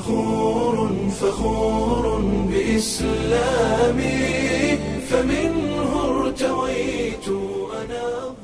فخور فخور بإسلامي فمنه ارتويت أنا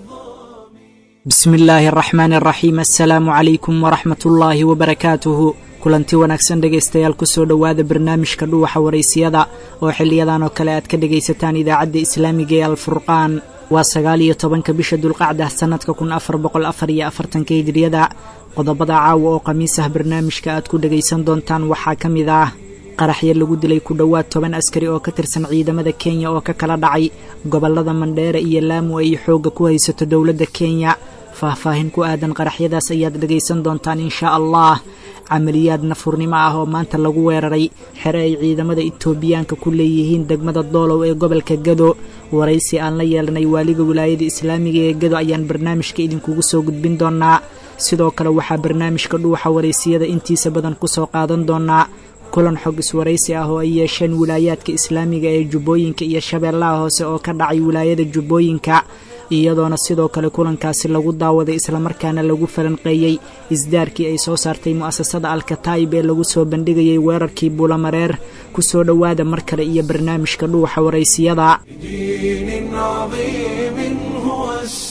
bismi illaahi araxmaan araxiim assalaamu calaykum waraxmat ullaahi wabarakaatuhu kulanti wanaagsan dhegaystayaal kusoo dhowaada barnaamijka dhuwaxa waraysiyada oo xiliyadan oo kale aad ka dhegaysataan idaacadda islaamiga ee alfurqaan waa sagaal iyo tobanka bisha dulqacda sannadka kun afar boqol afar iyo afartanka hijriyada qodobada caawa oo khamiis ah barnaamijka aad ku dhegaysan doontaan waxaa ka mid ah qaraxyo lagu dilay ku dhowaad toban askari oo ka tirsan ciidamada kenya oo ka kala dhacay gobollada mandheere iyo laamu ay xoogga ku haysato dowladda kenya faahfaahin ku aadan qaraxyadaas ayaad dhegaysan doontaan inshaa allah camaliyaad nafurnimo ah oo maanta lagu weeraray xere ay ciidamada itoobiyaanka ku leeyihiin degmada doolow ee gobolka gado waraysi aan la yeelanay waaliga wilaayada islaamiga ee gado ayaan barnaamijka idinkugu soo gudbin doonaa sidoo kale waxaa barnaamijka dhuuxa waraysiyada intiisa badan kusoo qaadan doonaa kulan xog iswaraysi ah oo ay yeesheen wilaayaadka islaamiga ee jubbooyinka iyo shabeellaha hoose oo ka dhacay wilaayada jubbooyinka iyadoona sidoo kale kulankaasi lagu daawaday islamarkaana lagu falanqeeyey isdaarkii ay soo saartay mu'asasada alkataa'ib ee lagu soo bandhigayay weerarkii buulamareer ku soo dhowaada mar kale iyo barnaamijka dhuuxa waraysiyada دين عظيم هو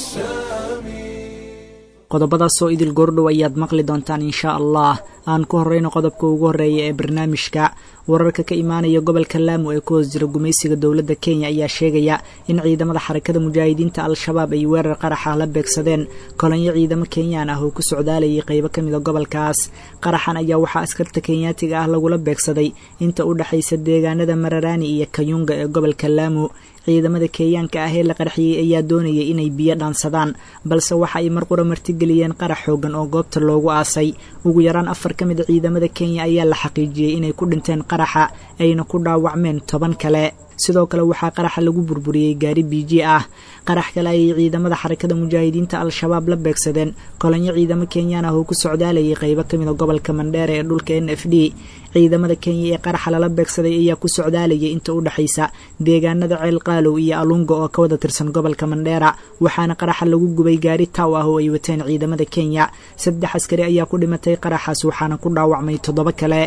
السامي qodobadaasoo idil goordhow ayaad maqli doontaan inshaa allah aan ku horreyno qodobka ugu horreeya ee barnaamijka wararka ka imaanaya gobolka laamu ee ku hoos jira gumaysiga dowladda kenya ayaa sheegaya in ciidamada xarakada mujaahidiinta al-shabaab ay weerar qaraxa la beegsadeen kolonyo ciidamo kenyaan ah oo ku socdaalayay qaybo ka mida gobolkaas qaraxan ayaa waxaa askarta kenyaatiga ah lagula beegsaday inta u dhexaysa deegaanada mararaani iyo kayunga ee gobolka laamu ciidamada kenyaanka ah ee la qarxiyey ayaa doonayay inay biyo dhaansadaan balse waxa ay mar qura martigeliyeen qarax xoogan oo goobta loogu aasay ugu yaraan afar ka mid a ciidamada kenya ayaa la xaqiijiyey inay ku dhinteen qaraxa ayna ku dhaawacmeen toban kale sidoo kale waxaa qaraxa lagu burburiyey gaari biiji ah qarax kale ayay ciidamada xarakada mujaahidiinta al-shabaab la beegsadeen kolonyo ciidamo kenyaan ah oo ku socdaalayay qaybo ka mida gobolka mandheere ee dhulka n f d ciidamada kenya ee qaraxa lala beegsaday ayaa ku socdaalayay inta u dhexaysa deegaanada ceel qaalow iyo alunga oo ka wada tirsan gobolka mandheera waxaana qaraxa lagu gubay gaari taw ah oo ay wateen ciidamada kenya saddex askari ayaa ku dhimatay qaraxaas waxaana ku dhaawacmay toddoba kale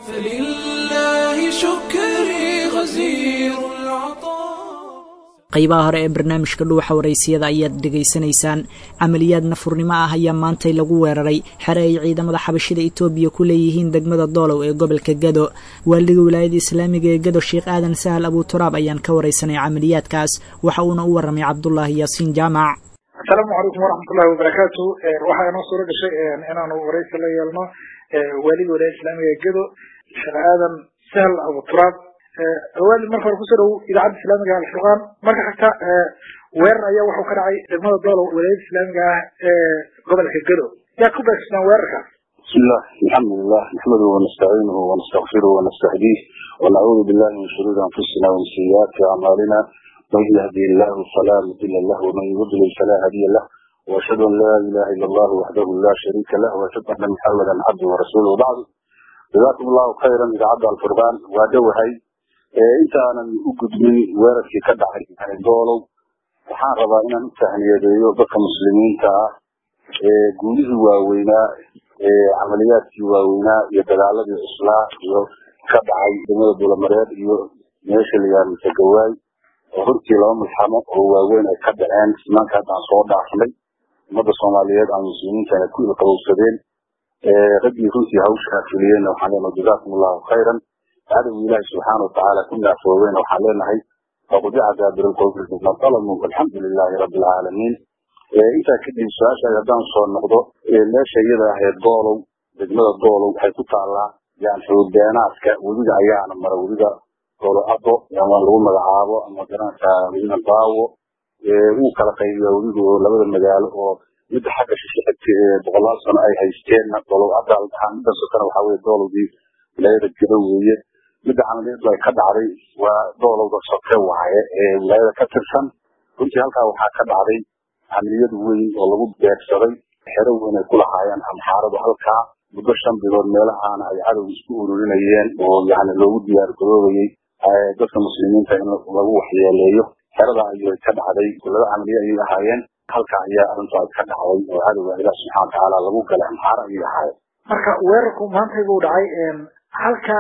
فلله شكري غزير العطاء qaybaha hore ee barnaamijka dhuuxa waraysiyada ayaad dhegaysanaysaan camaliyaad nafurnimo ah ayaa maantay lagu weeraray xere ay ciidamada xabashida itoobiya ku leeyihiin degmada doolow ee gobolka gado waaliga wilaayada islaamiga ee gado sheekh aadan sahal abuturaab ayaan ka waraysanay camaliyaadkaas waxa uuna u warramay cabdulaahi yaasiin jaamac asalaamu calaykum waraxmatullahi wabarakaatu waxaa inoo suuro gashay inaanu waraysi la yeelno waaliga wilaayada islaamiga ee gado sheekh aadan sahal abuturaab waalid marka hore kusoo dhow idaacadda islaamiga alfurqaan marka xigta weerar ayaa wuxuu ka dhacay degmada doolow wilaayada islaamiga ah ee gobolka gado yaa ku beegsadaan weerarkaas بسم الله الحمد لله نحمده ونستعينه ونستغفره ونستهديه ونعوذ بالله من شرور انفسنا ومن سيئات اعمالنا من يهدي الله فلا مضل له ومن يضلل فلا هادي له واشهد ان لا اله الا الله وحده لا شريك له واشهد ان محمدا عبده ورسوله وبعد جزاكم الله خيرا اذاعه الفرقان وادوهي intaanan u gudbin weerarkii ka dhacay doolow waxaan rabaa inaan u tahniyadeeyo dadka muslimiinta ah ee guulihii waaweynaa ee camaliyaadkii waaweynaa iyo dagaaladii cuslaa iyo ka dhacay degmada bulamareer iyo meesha la yihahdo tagawaay oo runtii laba mulxamo oo waaweyn ay ka dhaceen simaanka haddaan soo dhaafnay ummadda soomaaliyeed ama muslimiintana ku ilqabowsadeen raggii runtii hawshaa fuliyeenna waxaan leenahay jazaakum allahu khayran cadowga ilaahi subxaana watacaala ku naafoobeen waxaan leenahay faqudica daabir lqowmi bima dalamuu alxamdu lilaahi rabbi alcaalamiin intaa kadib su-aashaas haddaan soo noqdo meesha iyada ahayd doolow degmada doolow waxay ku taallaa yani xuduudbeenaadka webiga ayaana mara webiga doolo ado ama lagu magacaabo ama garanaysa webiga daawo wuu kala qaybiyaa webiga oo labada magaalo oo midda xagga shishe xigta ee boqolaal sano ay haysteenna doolow ada dhaxaa midda sokana waxaa weye doolowdii wilaayada gado weeye midda camaliyadu ay ka dhacday waa doolowda soke waaye ee wilaayada ka tirsan runtii halkaa waxaa ka dhacday camaliyad weyn oo lagu beegsaday xero weyn ay ku lahaayeen amxaaradu halkaa muddo shan bilood meelahaana ay cadow isku ururinayeen oo yani loogu diyaar garoobayey dadka muslimiinta in lagu waxyeeleeyo xerada ayay ka dhacday laba camaliye ayay ahaayeen halka ayaa arrintaas ka dhacday oo cadowga ilaah subxana watacaala lagu galay amxaar ayay ahaayeen marka weerarku maantay buu dhacay halka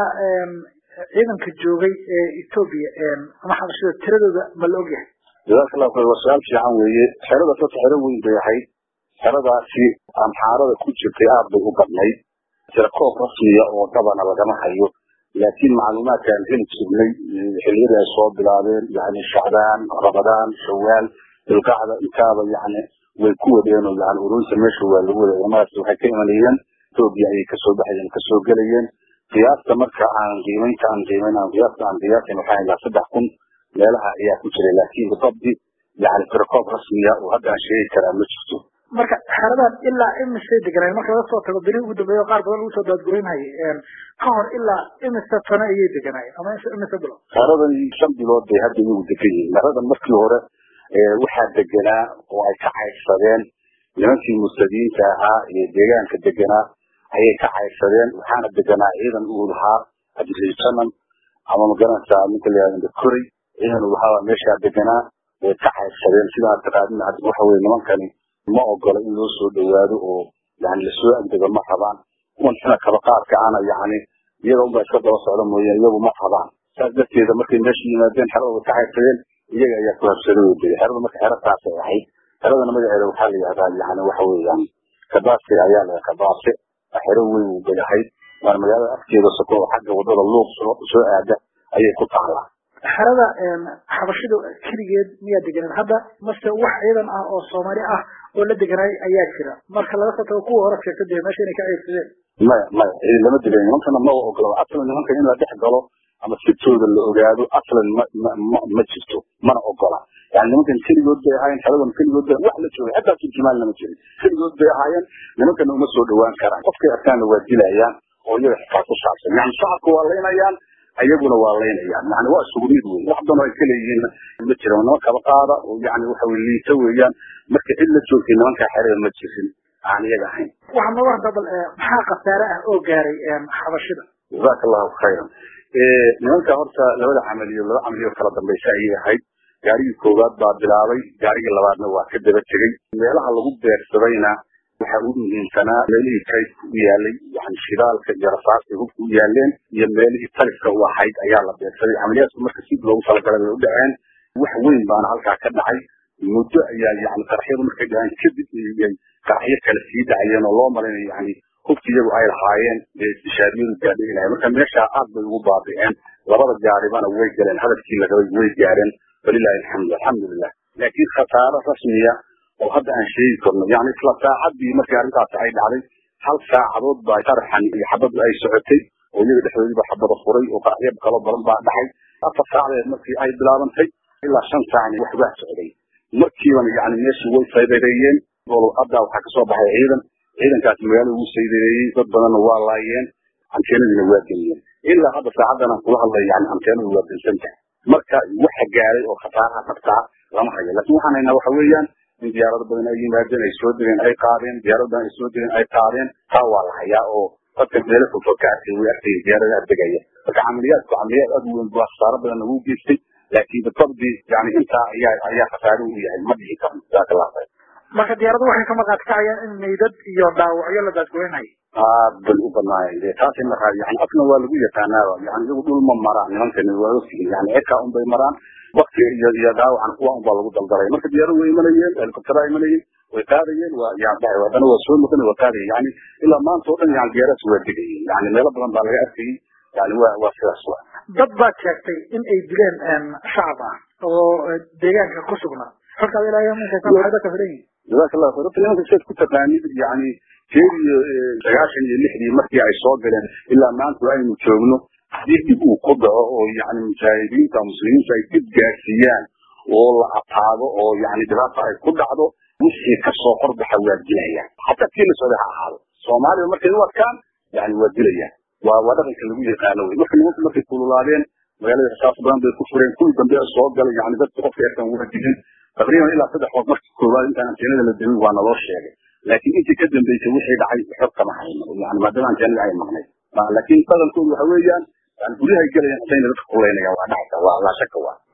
ciidanka joogay ee etoobiya ama xabashida tiradooda ma la ogyahay jazakallahu khayr waa su-aal fiican weeye xerada sasa xero weyn bay ahayd xeradaasi amxaarada ku jirtay aad bay u badnayd tirakoob rasmiya oo dabana lagama hayo laakiin macluumaadka aan heli jirnay xiliyadii ay soo bilaabeen yani shacbaan ramadaan shawaal bilqacda intaaba yani way ku wadeen oo yani urunta meesha waa lagu waday ciidamadaas waxay ka imanayeen etoobiya ayay kasoo baxayeen kasoo gelayeen qiyaasta marka aan qiimaynta aan qiimayn aan qiyaasta aan qiyaasin waxaa ilaa saddex kun meelaha ayaa ku jiray laakiin bisabdi yani tirakoob rasmiya oo hadda aan sheegi karaa ma jirto marka xeradan ilaa imisay deganaayen marka laga soo tago beri ugu dambeeya qaar badan lagu soo daadgureynhayay ka hor ilaa imisa sano ayay deganaayeen ama imisa bilood xeradan shan bilood bay hadda iyagu degan yihiin xeradan markii hore waxaa deganaa oo ay ka caydsadeen nimankii muslimiinta ahaa ee deegaanka deganaa ayay ka caydsadeen waxaana deganaa ciidan uu lahaa adrijanan ama magaranaysaa ninka la yihahdo koray ciidan uu lahaa meeshaa deganaa way ka caydsadeen sidaa taqaadin hadda waxa weye nimankani ma ogola in loo soo dhawaado oo yani lasoo agdego ma rabaan kuwan xina kaba qaadka ana yani iyaga unbaa iska daba socda mooyaan iyagu ma rabaan saas darteeda markay meesha yimaadeen xerada way ka caydsadeen iyaga ayaa ku habsaday oo degay xerada marka xero taasay ahayd xeradana magaceeda waxaa la yihahdaa yani waxa weeyaan kabaase ayaa la kabaase xero weyn uu bay ahayd waana magaalada afkeeda soko oo xagga wadada luuq soo aada ayay ku taalaa xerada xabashida keligeed miyaa deganeen hadda mase wax ciidan ah oo soomaali ah oo la deganaay ayaa jira marka laga soo tago kuwa hore sheegta dee meesha inay ka ceebsadeen maya maya ciidan lama degan nimankana ma ogolo aslan nimanka in la dhex galo ama sirtooda la ogaado aslan ma ma ma jirto mana ogola yani nimankan keligood bay ahaayeen xeradan keligood bay wax la joogay xataa turjumaan lama jirin keligood bay ahaayeen nimankana uma soo dhawaan karaan qofkay arkaanna waa dilayaan oo iyaga xitaa ku saabsan yani shacabka waa laynayaan ayaguna waa laynayaan yani waa isugu mid wey wax badan ay ka leeyihiin ma jiran niman kaba qaada oo yani waxa weye liita weeyaan marka cid la joogtay nimankaa xerada ma jirin aan iyaga ahayn waxaa nooga hadda bal maxaa khasaare ah oo gaaray xabashida jazaka allahu khayran nimanka horta labada camaliyo laba camaliyo kala dambaysa ayay ahayd gaarigii koowaad baa bilaabay gaarigii labaadna waa ka daba tegey meelaha lagu beersadayna waxa u muhiimsanaa meelihii kaydka u yaalay yani shidaalka iyo rasaasta hubka u yaaleen iyo meelihii talifka u ahayd ayaa la beersaday camaliyaadku marka si loogu talagalay bay u dhaceen wax weyn baana halkaa ka dhacay muddo ayaa yani qaraxyadu markay dhaceen kadib ay qaraxyo kale sii dhacayeen oo loo malaynayo yani hubki iyagu ay lahaayeen ee istishaariyadu gaadhay lahayen marka meeshaa aad bay ugu baabi'een labada gaaribana way galeen hadafkii la rabay way gaareen walilahi alxamdu alxamdulilah laakiin khasaaro rasmiya oo hadda aan sheegi karno yani isla saacadii markii arrintaasi ay dhacday hal saacadood baa qaraxan iyo xabadu ay socotay oo iyaga dhexdoodiiba xabada furay oo qaraxyo kalo badan baa dhacay afar saacadeed markii ay bilaabantay ilaa shan saacni wax waa socday markiibana yani meeshii way saydareeyeen hadda waxaa kasoo baxay ciidan ciidankaasi magaalada ugu saydareeyey dad badanna waa laayeen anteenadiina waa geliyeen ilaa hadda saacadan aan kula hadlay yani anteenadu waa dansan tahay marka waxa gaaray oo khasaaraha dhabtaa lama hayo laakiin waxaan haynaa waxa weeyaan in diyaarado badan ay yimaadeen ay soo degeen ay qaadeen diyaarado badan ay soo degeen ay qaadeen taa waa la hayaa oo dadka meelo fogfog ka arkay way arkay diyaaradaha degaya marka camaliyaadku camaliyaad aad u weyn baa khasaaro badan lagu geystay laakiin bitabdi yani intaa ayaa ayaa khasaaro u yahay ma dhihi karno jazaaka allah khayr marka diyaaradu waxay ka maqaad kacayaan in meydad iyo dhaawacyo la daadgoynhayo aad bay u badnaayeen de taas in la raadiyo yani afna waa lagu yaqaanaaba yani iyagu dhul ma maraan nimankani waa ogtihiin yani cirkaa un bay maraan wakti iyo iyo dhaawacan kuwa un baa lagu daldalay marka diyaaradu way imanayeen helicoptera imanayeen way qaadayeen waa yani haddana waa soo noqon waa qaadayeen yani ilaa maanta oo dhan yani diyaaradaas waa degayeen yani meelo badan baa laga arkayay yani waa waa sidaas wa dad baad sheegtay in ay dileen shacab ah oo deegaanka ku sugnaa xogtaad ilaahay minka maxay dadka filan yihin jazaaka allah khayr horta nimanka sidaad ku taqaanid yani jeer iyo sagaashan iyo lixdii markii ay soo galeen ilaa maanta aynu joogno haddii dib uu ku dhaco oo yani mujaahidiinta muslimiinta ay dib gaarsiiyaan oo la ataago oo yani dhibaata ay ku dhacdo wixii kasoo horbaxa waa dilayaan hataa kii la socday ha ahaado soomaaliya markay u arkaan yani waa dilayaan waa waa dhaqanka lagu yaqaano wey marka nimanku markay kululaadeen magaalada rasaas badan bay ku fureen kuwii dambe soo galay yani dadka qofka erkan waa dilin taqriiban ilaa saddex qof markii koowaad intaan anteenada la demin waa naloo sheegay laakiin intii ka dambeysay wixii dhacay xog kama hayno yani maadaama anteenada ay maqnayd laakiin dhaqankoodu waxa weeyaan yani guryahay gelayaan hadayna dadka kulaynayaan waa dhacaysa waa laa shaka waa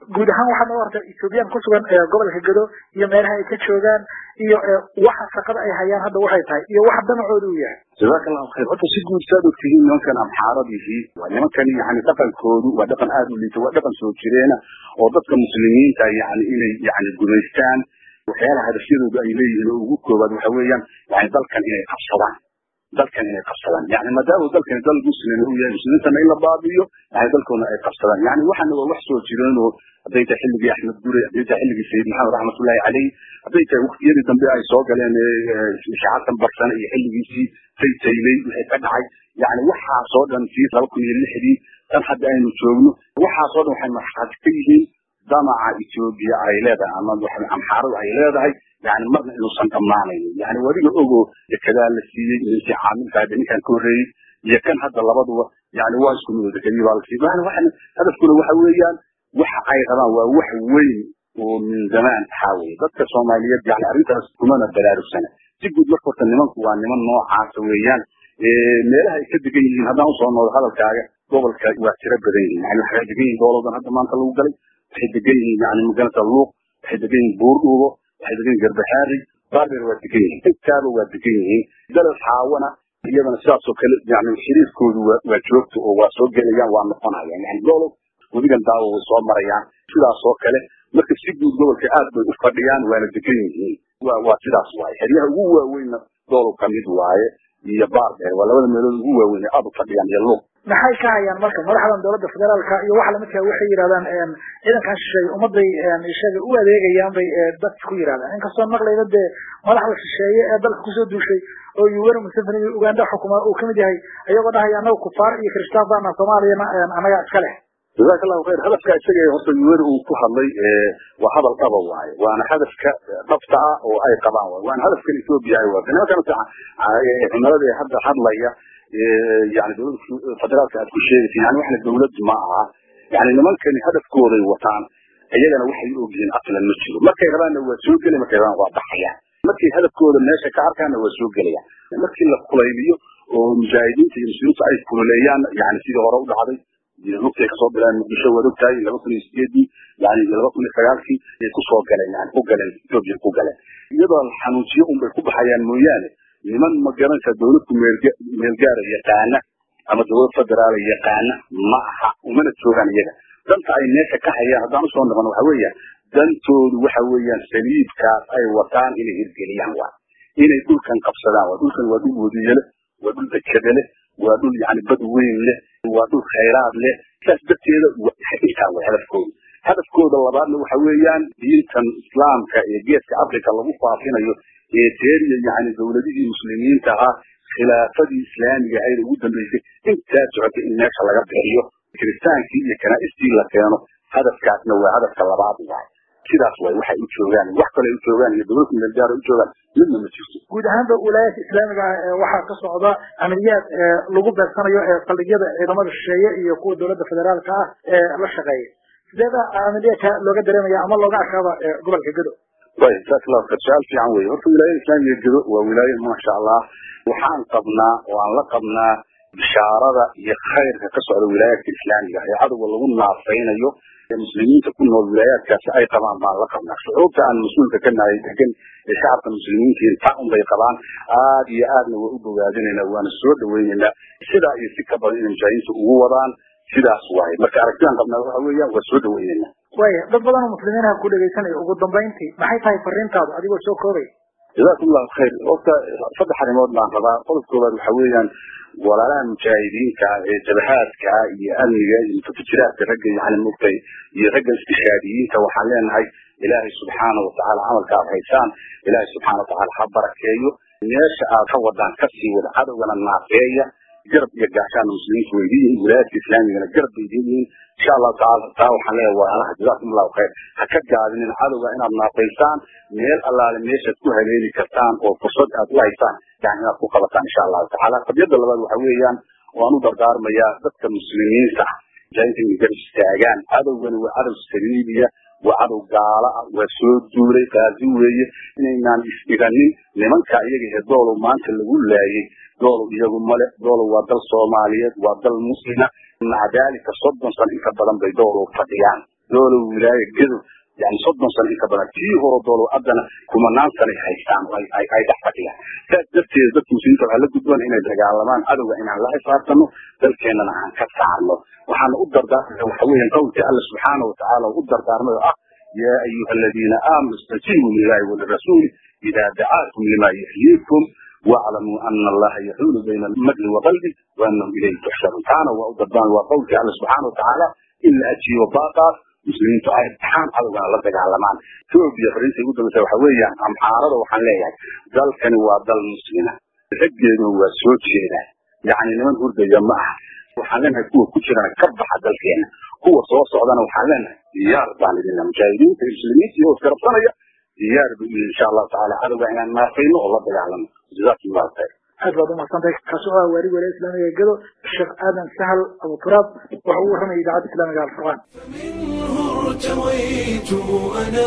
guud ahaan waxaa noo horta ethoobiyan ku sugan gobolka gedo iyo meelaha ay ka joogaan iyo waxa shaqada ay hayaan hadda waxay tahay iyo waxa danacooda uu yahay jazaaka allahu khayr horta si guud saad ogtihiin nimankan amxaaradihii waa nimankan yani dhaqankoodu waa dhaqan aada u liita waa dhaqan soo jireena oo dadka muslimiinta yani inay yani gumaystaan waxyaalaha hadafyadooda ay leeyihiin oo ugu koobaad waxa weeyaan yani dalkan inay qabsadaan dalkan inay qabsadaan yani maadaama dalkani dal muslim uu yahay muslimiintana in la baabiyo yani dalkoona ay qabsadaan yani waxana waa wax soo jireen oo hadday tahay xilligii axmed gure hadday tahay xilligii sayid maxamed raxmatullahi caleyh hadday tahay waqtiyadii dambe ay soo galeen shacabkan barsane iyo xilligiisii taytayley wixii ka dhacay yani waxaasoo dhan sii laba kun iyo lixdii tan hadda aynu joogno waxaasoo dhan waxay marxaati ka yihiin damaca etoobiya ay leedahay ama amxaaradu ay leedahay yani marna inuusan dhammaanaynin yani wadiga ogo dekedaa la siiyey ninkii caamilkaade ninkan ka horreeyey iyo kan hadda labaduba yani waa isku mid dekadii baa la siiyey yani waxan hadafkuna waxa weeyaan waxa ay rabaan waa wax weyn oo min zamaan ahaa weye dadka soomaaliyeed yani arrintaas kumana baraarugsana si guud marka horta nimanku waa niman noocaasa weeyaan meelaha ay ka degan yihiin haddaan usoo noodo hadalkaaga gobolka waa tiro badan yihiin yani waxay degan yihiin goboloodan hadda maanta lagu galay waxay degan yihiin yani maganata luuq waxay degan yihiin buurdhuubo waxay degan yihin garbaxaari baarbeer waa degan yihiin intaaba waa degan yihiin dalal xaawana iyadana sidaasoo kale yani xiriirkoodu waa joogto oo waa soo gelayaan waa noqonayaan yani golob wadigan daawo way soo marayaan sidaasoo kale marka si guud gobolka aad bay u fadhiyaan waana degan yihiin wa waa sidaas waaye xeryaha ugu waaweynna golob kamid waaye iyo baarbeer waa labada meelood ugu waaweyn ee aad u fadhiyaan iyo luuq maxay ka hayaan marka madaxdan dowladda federaalka iyo waxa lamidka waxay yidhahdaan ciidankan shisheeye ummaday sheega u adeegayaan bay dadka ku yidhahdaan inkastoo maqlayda dee madaxda shisheeye ee dalka kusoo duushay oo yuweri museveni iyo uganda xukuma uu kamid yahay ayagoo dhahaya anaga kufaar iyo kirishtaan baana soomaaliyana anaga iska leh jazaaka allahu khayr hadafka isaga horta yuweri uu ku hadlay waa hadal dhaba waaye waana hadafka dhabta ah oo ay qabaan waaye waana hadafkan etoobiya ay waata nimankan cumilada ee hadda hadlaya yani dowladda federaalka aad ku sheegaysa yani waxna dowlad ma aha yani nimankani hadafkooday wataan iyagana waxay ogyihiin aslan ma jiro markay rabaanna waa soo gelay markay rabaan waa baxayaan markay hadafkooda meesha ka arkaanna waa soo gelayaan markii la kulayliyo oo mujaahidiinta iyo muslimiinta ay kululeeyaan yani sidii hore u dhacday lugtay kasoo bilaan muqdisho waad ogtahay laba kun iyo sideedii yani laba kun iyo sagaalkii ay kusoo galeen yani ku galeen etoobiya ku galeen iyadoo xanuujiyo unbay ku baxayaan mooyaane niman ma garanaysa dowladku meelgaara yaqaana ama dowlad federaala yaqaana ma aha umana joogaan iyaga danta ay meesha ka hayaan haddaan usoo noqon waxa weeyaan dantoodu waxa weeyaan saliibkaas ay wataan inay hirgeliyaan waa inay dhulkan qabsadaan waa dhulkan waa dhul wadiye leh waa dhul dekede leh waa dhul yani bad weyn leh waa dhul khayraad leh saas darteeda intaa way hadafkooda hadafkooda labaadna waxa weeyaan diintan islaamka ee geeska africa lagu faafinayo ee teeriya yani dowladihii muslimiinta ahaa khilaafadii islaamiga ahayd ugu dambeysay intaa socotay in meesha laga bixiyo kiristaankii iyo kanaaistii la keeno hadafkaasna waa hadafka labaad waay sidaas waay waxay u joogaan wax kale u joogaan iyo dowladda meelgaara u joogaan midna ma jirto guud ahaanba wilaayadka islaamiga ah waxaa ka socda amaliyaad lagu beegsanayo saldhigyada ciidamada shisheeye iyo kuwa dowladda federaalka ah ee la shaqeeya sideeda amaliyaadka looga dareemaya ama looga arkaaba gobolka gedo way jazaak allahu khayr su-aal fiican weye horta wilaayada islaamiga gedo waa wilaayo maasha allah waxaan qabnaa oo aan la qabnaa bishaarada iyo khayrka ka socda wilaayaadka islaamiga ee cadowga lagu naafaynayo ee muslimiinta ku nool wilaayaadkaasi ay qabaan baan la qabnaa shucuubta aan mas-uulka ka nahay degan ee shacabka muslimiinta taa un bay qabaan aad iyo aadna waa u bogaadinaynaa waana soo dhaweynaynaa sidaa iyo si ka badan inay mujaahidiinta ugu wadaan sidaas waaye marka aragtidaan qabnaa waxa weeyaan waa soo dhaweynaynaa waya dad badan oo muslimiinaha ku dhegaysanaya ugu dambayntii maxay tahay fariintaadu adigoo soo koobay jazakum allahu khayr horta saddex arrimood baan rabaa qodob koobaad waxa weeyaan walaalaha mujaahidiinka ee jabahaadka iyo amniga iyo mutafajiraadka ragga yani mugtay iyo ragga istishaadiyiinta waxaan leenahay ilaahay subxaana watacaala camalka aad haysaan ilaahay subxaana watacaala ha barakeeyo meesha aad ka wadaan kasii wada cadowgana naafeeya garab iyo gaashaana muslimiintu way leeyihiin wilaayadka islaamigana garab bay leeyihiin insha allahu tacaala taa waxaan leeyahay walaalaha jazakum allahu khayr ha ka gaabinin cadowga inaad naafaysaan meel allaale meeshaad ku haleeli kartaan oo fursad aad u haysaan yani inaad ku qabataan insha allahu tacaala qadiyadda labaad waxa weeyaan waan u dardaarmayaa dadka muslimiinta ah mujaahidiinta inay garab istaagaan cadowgani waa cadow saliibiya waa cadow gaala ah waa soo duulay qaazi weeye inaynaan isdhiganin nimanka iyaga ee doolow maanta lagu laayay doolow iyagu male doolow waa dal soomaaliyeed waa dal muslima maca daalika soddon sano inka badan bay doolow fadhiyaan doolow wilaaya gedo yani soddon sano in ka badan tii horo doolow haddana kumanaan sanay haystaan oo ay ay dhex fadhiyaan saas darteeda dadka muslimiinta waxaa la gudboon inay dagaalamaan cadowga inaan la xisaabtano dalkeennana aan ka saarno waxaana u dardaarmaya waxa weeyaan qowlkii alla subxaana watacaala u dardaarmay oo ah yaa ayuha aladiina aamanu istajiibuu lilahi walirasuuli idaa dacaakum lima yuxyiikum واعلموا ان الله يحول بين المرء وقلبه وانه اليه تحشرون تعالى وأضربان وقولك الله سبحانه وتعالى الا اتي وباقى مسلمين تعالى امتحان على لا دغالمان توبيا فرنسي ugu dambeysay waxa weeyaan amxaarada waxaan leeyahay dalkani waa dal muslima raggeedu waa soo jeeda yacni niman hurdaya ma aha waxaan leenahay kuwa ku jirana ka baxa dalkeena kuwa soo socdana waxaan leenahay diyaar baan idinna mujaahidiinta iyo muslimiinta iyo iskarabsanaya diyaar bu insha allahu tacaala cadowga inaan naafayno oo la dagaalamo jazakum allahu khayr aad baad umaqsantahay kaasi oo ah waali walaaya islaamiga ee gado sheekh aadan sahal abu turaab waxa uu warramaya idaacadda islaamiga alfurqaan منه ارتويت أنا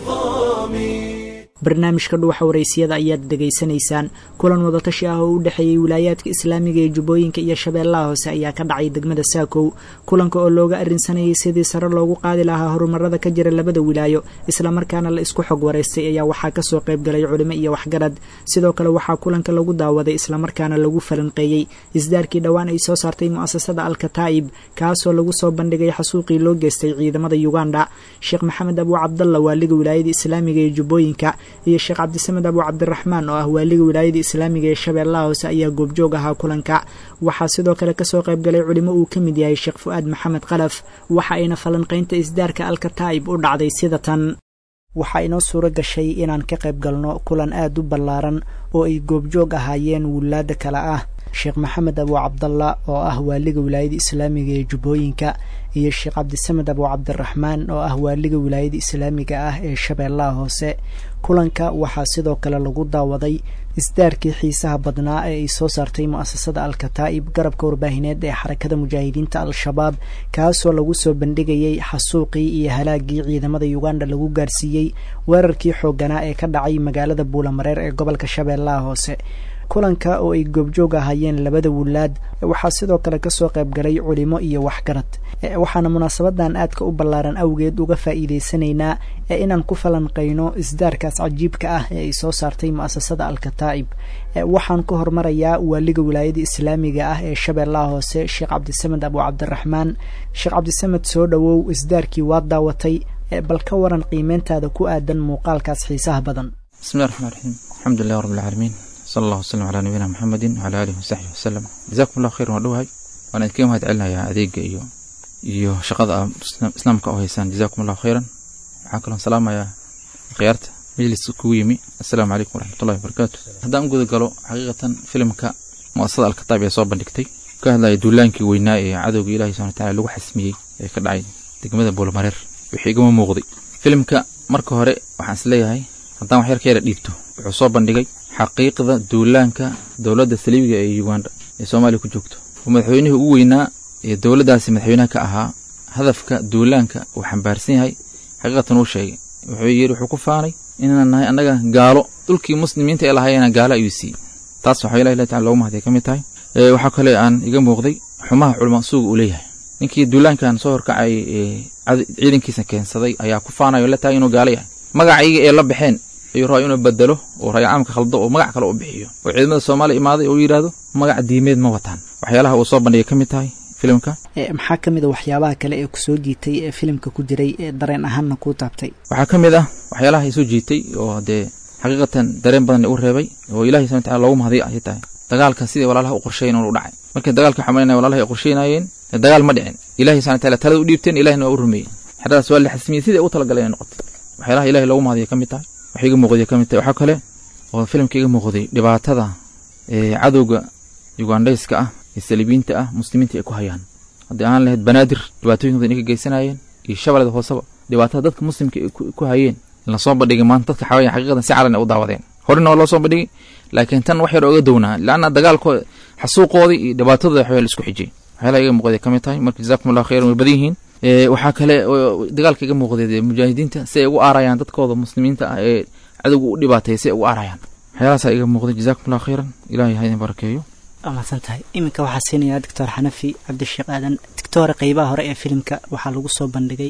الظامي barnaamijka dhuuxa waraysiyada ayaad dhegaysanaysaan kulan wadatashi ah oo u dhexeeyey wilaayaadka islaamiga ee jubbooyinka iyo shabeellaha hoose ayaa ka dhacay degmada saakow kulanka oo looga arrinsanayay sidii sare loogu qaadi lahaa horumarada ka jira labada wilaayo islamarkaana la isku xog waraystay ayaa waxaa kasoo qaybgalay culimo iyo waxgarad sidoo kale waxaa kulanka lagu daawaday islamarkaana lagu falanqeeyey isdaarkii dhowaan ay soo saartay mu'asasada alkataa'ib kaasoo lagu soo bandhigay xasuuqii loo geystay ciidamada uganda sheekh maxamed abuu cabdalla waaliga wilaayada islaamiga ee jubbooyinka iyo sheekh cabdisamed abu cabdiraxmaan oo ah waaliga wilaayada islaamiga ee shabeellaha hoose ayaa goobjoog ahaa kulanka waxaa sidoo kale kasoo qaybgalay culimo uu ka mid yahay sheekh fu-aad maxamed khalaf waxa ayna falanqaynta isdaarka alkataa'ib u dhacday sida tan waxaa inoo suuro gashay inaan ka qayb galno kulan aad u ballaaran oo ay goobjoog ahaayeen wilaada kale ah sheekh maxamed abu cabdalla oo ah waaliga wilaayada islaamiga ee jubbooyinka iyo sheekh cabdisamed abu cabdiraxmaan oo ah waaliga wilaayada islaamiga ah ee shabeellaha hoose kulanka waxaa sidoo kale lagu daawaday isdaarkii xiisaha badnaa ee ay soo saartay mu'asasada alkataa'ib garabka warbaahineed ee xarakada mujaahidiinta al-shabaab kaasoo lagu soo bandhigayay xasuuqii iyo halaagii ciidamada uganda lagu gaarsiiyey weerarkii xoogganaa ee ka dhacay magaalada buulamareer ee gobolka shabeellaha hoose kulanka oo ay goobjoog ahaayeen labada wulaad waxaa sidoo kale kasoo qaybgalay culimo iyo waxgarad waxaana munaasabadan aadka u ballaaran awgeed uga faa'iidaysanaynaa ee inaan ku falanqayno isdaarkaas cajiibka ah ee ay soo saartay mu'asasada alkataa'ib waxaan ku hormarayaa waaliga wilaayada islaamiga ah ee shabeellaha hoose sheekh cabdisamed abu cabdiraxmaan sheekh cabdisamed soo dhowow isdaarkii waad daawatay bal ka waran qiimeyntaada ku aadan muuqaalkaas xiisaha badan bismillahi raxmaan raxiim alxamdulilah rabbi alcaalamiin sala allah wasalam calaa nabiyina maxamedin wacala aalihi wasaxbihi wasalam jazakum allahu khayran waa dhowahay waan idinkaga mahad celinayaa adeega iyo iyo shaqada a islaamka oo haysaan jazakum allahu khayran waxaa kaloon salaamayaa khiyaarta majlis kugu yimi assalaamu calaykum waraxmatullahi wabarakaatu haddaan u guda galo xaqiiqatan filimka mu'asasada alkataab ee soo bandhigtay ka hadlaya duulaankii weynaa ee cadowga ilahi subana wataala lagu xasmiyey ee ka dhacay degmada buulamareer wixii igama muuqday filimka marka hore waxaan is leeyahay haddaan wax yar ka yara dhiibto wuxuu soo bandhigay xaqiiqda duulaanka dowladda saliibiga ee uganda ee soomaaliya ku joogto oo madaxweynihii ugu weynaa ee dowladdaasi madaxweynaha ka ahaa hadafka duulaanka uu xambaarsan yahay xaqiiqatan uu sheegay wuxuu yidhi wuxuu ku faanay inaan nahay annaga gaalo dhulkii muslimiinta ee lahaayena gaalo ayuu siiyey taas waxaa ilahi ilahi tacala loogu mahadiya ka mid tahay waxaa kale aan iga muuqday xumaha culama suuga uu leeyahay ninkii duulaankan soo horkacay ee ciidankiisa keensaday ayaa ku faanayo la tahay inuu gaalo yahay magacayga ee la baxeen ayuu rabaa inuu bedelo oo raaya caamka khaldo oo magac kale u bixiyo oo ciidamada soomaaliya imaaday oo yidhaahdo magac diimeed ma wataan waxyaalaha uu soo bandhigay ka mid tahay filimka maxaa ka mid a waxyaabaha kale ee kusoo jiitay ee filimka ku jiray ee dareen ahaanna kuu taabtay waxaa ka mid ah waxyaalaha isoo jiitay oo dee xaqiiqatan dareen badan u reebay oo ilahi subana wataala loogu mahadiya ayay tahay dagaalka sidii walaalaha u qorsheyn u dhacay markii dagaalka xamaynaya walaalaha ay qorsheynayeen dagaal ma dhicin ilahi subana wataala talada u dhiibteen ilahina waa u rumeeyey xeradaas waa la xasmiyey sidai u talagaleen inay noqoto waxyaalaha ilahi loogu mahadiya ka mid tahay wax iga muuqday ka mid tahay waxaa kale oo filimka iga muuqday dhibaatada ee cadowga ugandhayska ah ee saliibiyiinta ah muslimiinta ay ku hayaan haddii aan lahayd banaadir dhibaatooyinkooda inay ka geysanayeen iyo shabeelada hooseba dhibaatada dadka muslimka ay ku hayeen in lasoo bandhigay maanta dadka xawaya xaqiiqadan si calan ay u daawadeen horena waa loo soo bandhigay laakiin tan wax yar ooga downaa laanna dagaalkooda xasuuqoodii iyo dhibaatadooda waxaa la isku xijiyey waxyaalaha iga muuqday ka mid tahay marka jazakum allahu khayran way badan yihiin waxaa kale dagaalka iga muuqday mujaahidiinta si ay ugu aarayaan dadkooda muslimiinta ah ee cadowga u dhibaatay si ay ugu aarayaan waxyaalahaasa iga muuqday jazakum allahu khayran ilahay ha idin barakeeyo waa mahadsan tahay iminka waxaa siinayaa doctor xanafi cabdisheekh aadan doctoore qeybaha hore ee filimka waxaa lagu soo bandhigay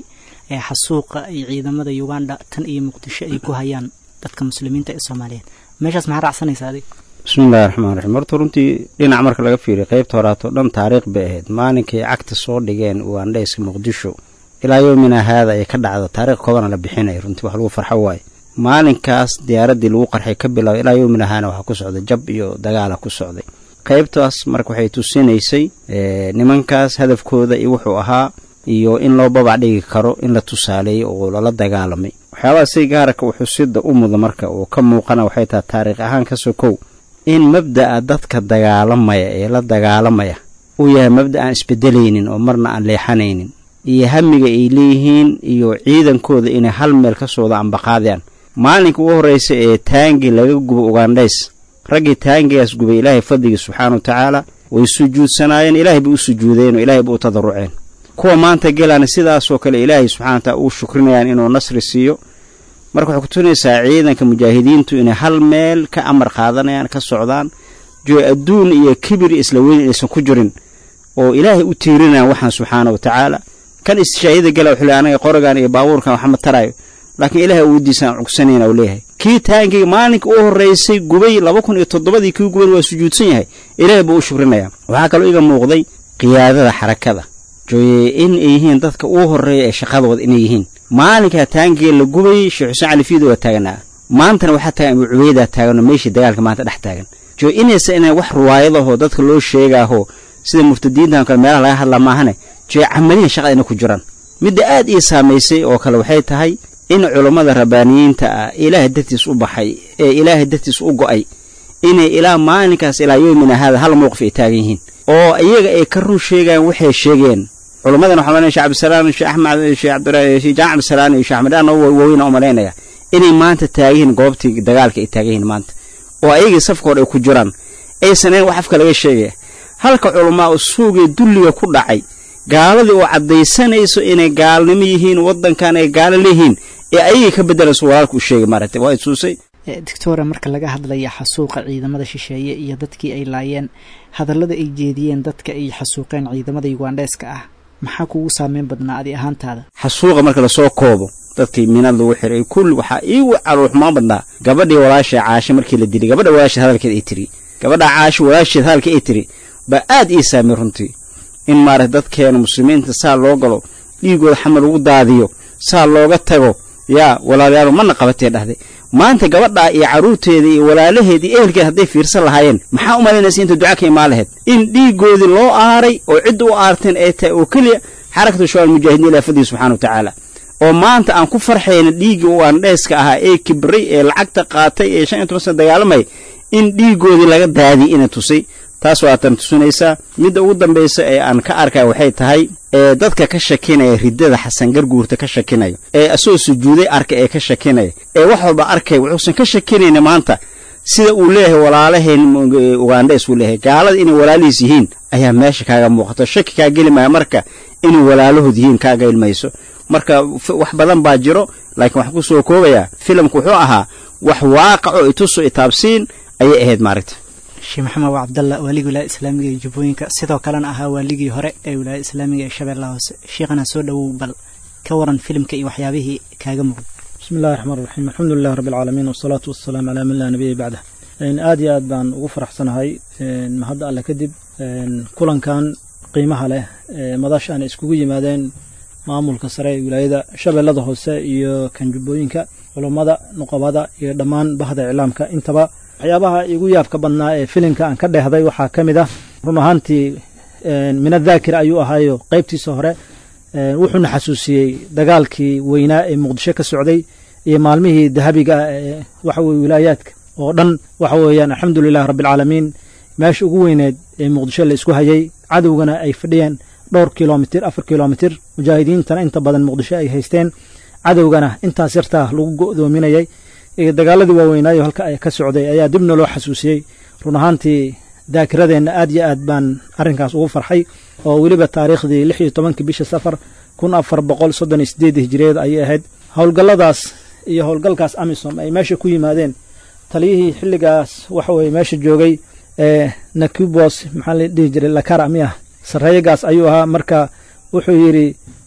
ee xasuuqa ay ciidamada uganda tan iyo muqdisho ay ku hayaan dadka muslimiinta ee soomaaliyeed meeshaas maxaa raacsanaysa adig bismillahi raxmaan raxiim horta runtii dhinac marka laga fiiriyo qaybta horaato dhan taariikh bay ahayd maalinkay cagta soo dhigeen ugandhayska muqdisho ilaa yoomina haada ay ka dhacdo taariikh koobana la bixinaya runtii wax lagu farxo waaye maalinkaas diyaaraddii lagu qarxay ka bilaabo ilaa yoomina haana waxaa ku socday jab iyo dagaala ku socday qaybtaas marka waxay tusinaysay nimankaas hadafkooda iyo wuxuu ahaa iyo in loo babac dhigi karo in la tusaaleeyey oo lala dagaalamay waxyaabaha si gaaraka uu xusida u muda marka uu ka muuqana waxay tahay taariikh ahaan ka sokow in mabda'a dadka dagaalamaya ee la dagaalamaya uu yahay mabda aan isbedelaynin oo marna aan leexanaynin iyo hamiga ay leeyihiin iyo ciidankooda inay hal meel ka sooda ambaqaadayaan maalinka ugu horraysa ee taangi laga gubo ugandhays raggii taangigaas gubay ilaahay fadligii subxaana wa tacaala way sujuudsanaayeen ilaahay bay u sujuudeen oo ilaahay bay u tadaruceen kuwa maanta gelaana sidaasoo kale ilaahay subxana wa taala uu shukrinayaan inuu nasri siiyo marka waxay kutusinaysaa ciidanka mujaahidiintu inay hal meel ka amar qaadanayaan ka socdaan joo adduun iyo kibir isla weyn inaysan ku jirin oo ilaahay u tiirinayaan waxaan subxaana wa tacaala kan istishaahida gala wuxuu leey anaga qorigan iyo baabuurkan waxma taraayo laakiin ilaahay awooddiisa aan cugsanayna u leeyahay kii taangiga maalinka u horraysay gubay laba kun iyo toddobadii kii guban waa sujuudsan yahay ilaahay buu u shukrinayaa waxaa kaloo iga muuqday qiyaadada xarakada jooye in ay yihiin dadka uu horreeya ee shaqadooda inay yihiin maalinkaa taangiga la gubayay sheekh xuseen cali fiido waa taaganaa maantana waxaa taagan abuu cubeydaa taaganoo meeshii dagaalka maanta dhex taagan joo inaysa inay wax ruwaayadahoo dadka loo sheegaaho sida murtadiintan kale meelaha laga hadlaa maahane joo camaliyan shaqada inay ku jiraan midda aad ii saamaysay oo kale waxay tahay in culummada rabbaaniyiinta ah ilaahay dartiis u baxay ee ilaahay dartiis u go'ay inay ilaa maalinkaas ilaa yoomina haada hal mowqif ay taagan yihiin oo iyaga ay ka run sheegayaan waxay sheegeen culummadan waxaa malanaya sheh cabdisalaam sheeh axmed sheeh cabdirahi sheeh jaan cabdisalaam iyo sheeh axmed aan waaweyna u malaynaya inay maanta taagan yihiin goobtii dagaalka ay taagan yihiin maanta oo ayagii safkooda ay ku jiraan aysan ayn wax afka laga sheegaya halka culamaa u suugee dulliga ku dhacay gaaladii oo caddaysanayso inay gaalnimo yihiin waddankan ay gaalo leeyihiin ee ayagii ka beddelayso walaalka u sheegay maaragtay waa ituusay doctora marka laga hadlaya xasuuqa ciidamada shisheeye iyo dadkii ay laayeen hadallada ay jeediyeen dadka ay xasuuqeen ciidamada yugandheeska ah maxaa kugu saameyn badnaa adi ahaantaada xasuuqa marka lasoo koobo dadkii minad lagu xiray kulli waxaa iigu caruurxumaan badnaa gabadhii walaasha caashe markii la dilay gabadha walaasheed hadalkeed ay tiri gabadha caashe walaasheed hadalka ay tiri baa aad ii saamey runtii in maarata dadkeena muslimiinta saa loo galo dhiigooda xamar lagu daadiyo saa looga tago yaa walaalayaal mana qabatee dhahday maanta gabadhaa iyo carruurteeda iyo walaalaheeda iyo ehelkeeda hadday fiirsan lahaayeen maxaa u malaynaysa inta duca ka imaan lahayd in dhiiggoodii loo aaray oo cidda u aarteen ay tahay oo keliya xarakatu shabaal mujaahidiin ilahi fadlihi subxana wa tacaala oo maanta aan ku farxayna dhiiggii u aandheeska ahaa ee kibray ee lacagta qaatay ee shan iyo toban sana dagaalamay in dhiiggoodii laga daadiyay ina tusay taas waatan tusinaysaa midda ugu dambaysa ee aan ka arkaya waxay tahay ee dadka ka shakinaya riddada xasan garguurta ka shakinaya ee asagoo sujuuday arka ee ka shakinaya ee wax walba arkaya wuxuusan ka shakinayna maanta sida uu leeyahay walaalaheen ugandhes uu leeyahay gaalada inay walaalihiis yihiin ayaa meesha kaaga muuqato shaki kaa geli maya marka inay walaalahood yihiin kaaga ilmayso marka wax badan baa jiro laakiin waxaan ku soo koobayaa filimku wuxuu ahaa wax waaqaco ituso itaabsiin ayay ahayd maaragta sheekh maxamed waa cabdalla waaligii wilaaya islaamiga ee jubbooyinka sidoo kalena ahaa waaligii hore ee wilaaya islaamiga ee shabeellaha hoose sheekhana soo dhowow bal ka waran filimka iyo waxyaabihii kaaga muuqda bismi illahi raxmaan raxiim alxamdu lilah rabbi alcaalamiin wasalaatu wasalaamu calaa man laa nabiya bacdah aad iyo aad baan ugu faraxsanahay mahadda alle kadib kulankan qiimaha leh ee madasha aan iskugu yimaadeen maamulka sare ee wilaayada shabeellada hoose iyo kan jubbooyinka culummada nuqabada iyo dhammaan bahda iclaamka intaba waxyaabaha igu yaabka badnaa ee filimka aan ka dheehday waxaa ka mid ah run ahaantii mina daakir ayuu ahaayo qaybtiisa hore wuxuuna xasuusiyey dagaalkii weynaa ee muqdisho ka socday iyo maalmihii dahabiga ah ee waxa weye wilaayaadka oo dhan waxa weeyaan alxamdu lilahi rabbialcaalamiin meesha ugu weyneed ee muqdisho la isku hayay cadowgana ay fadhiyeen dhowr kilomitir afar kilomitir mujaahidiintana inta badan muqdisho ay haysteen cadowgana intaas yartaa lagu go'doominayay dagaaladii waaweynaayo halka ay ka socday ayaa dibna loo xasuusiyey run ahaantii daakiradeenna aad yo aad baan arrinkaas ugu farxay oo weliba taariikhdii lix iyo tobankii bisha safar kun afar boqol soddon iyo sideed hijiriyeed ayay ahayd howlgalladaas iyo howlgalkaas amisom ay meesha ku yimaadeen taliyihii xilligaas waxa weye meesha joogay ee nakubos maxaa la dhihi jiray lakara miyah sarreeyagaas ayuu ahaa marka wuxuu yidhi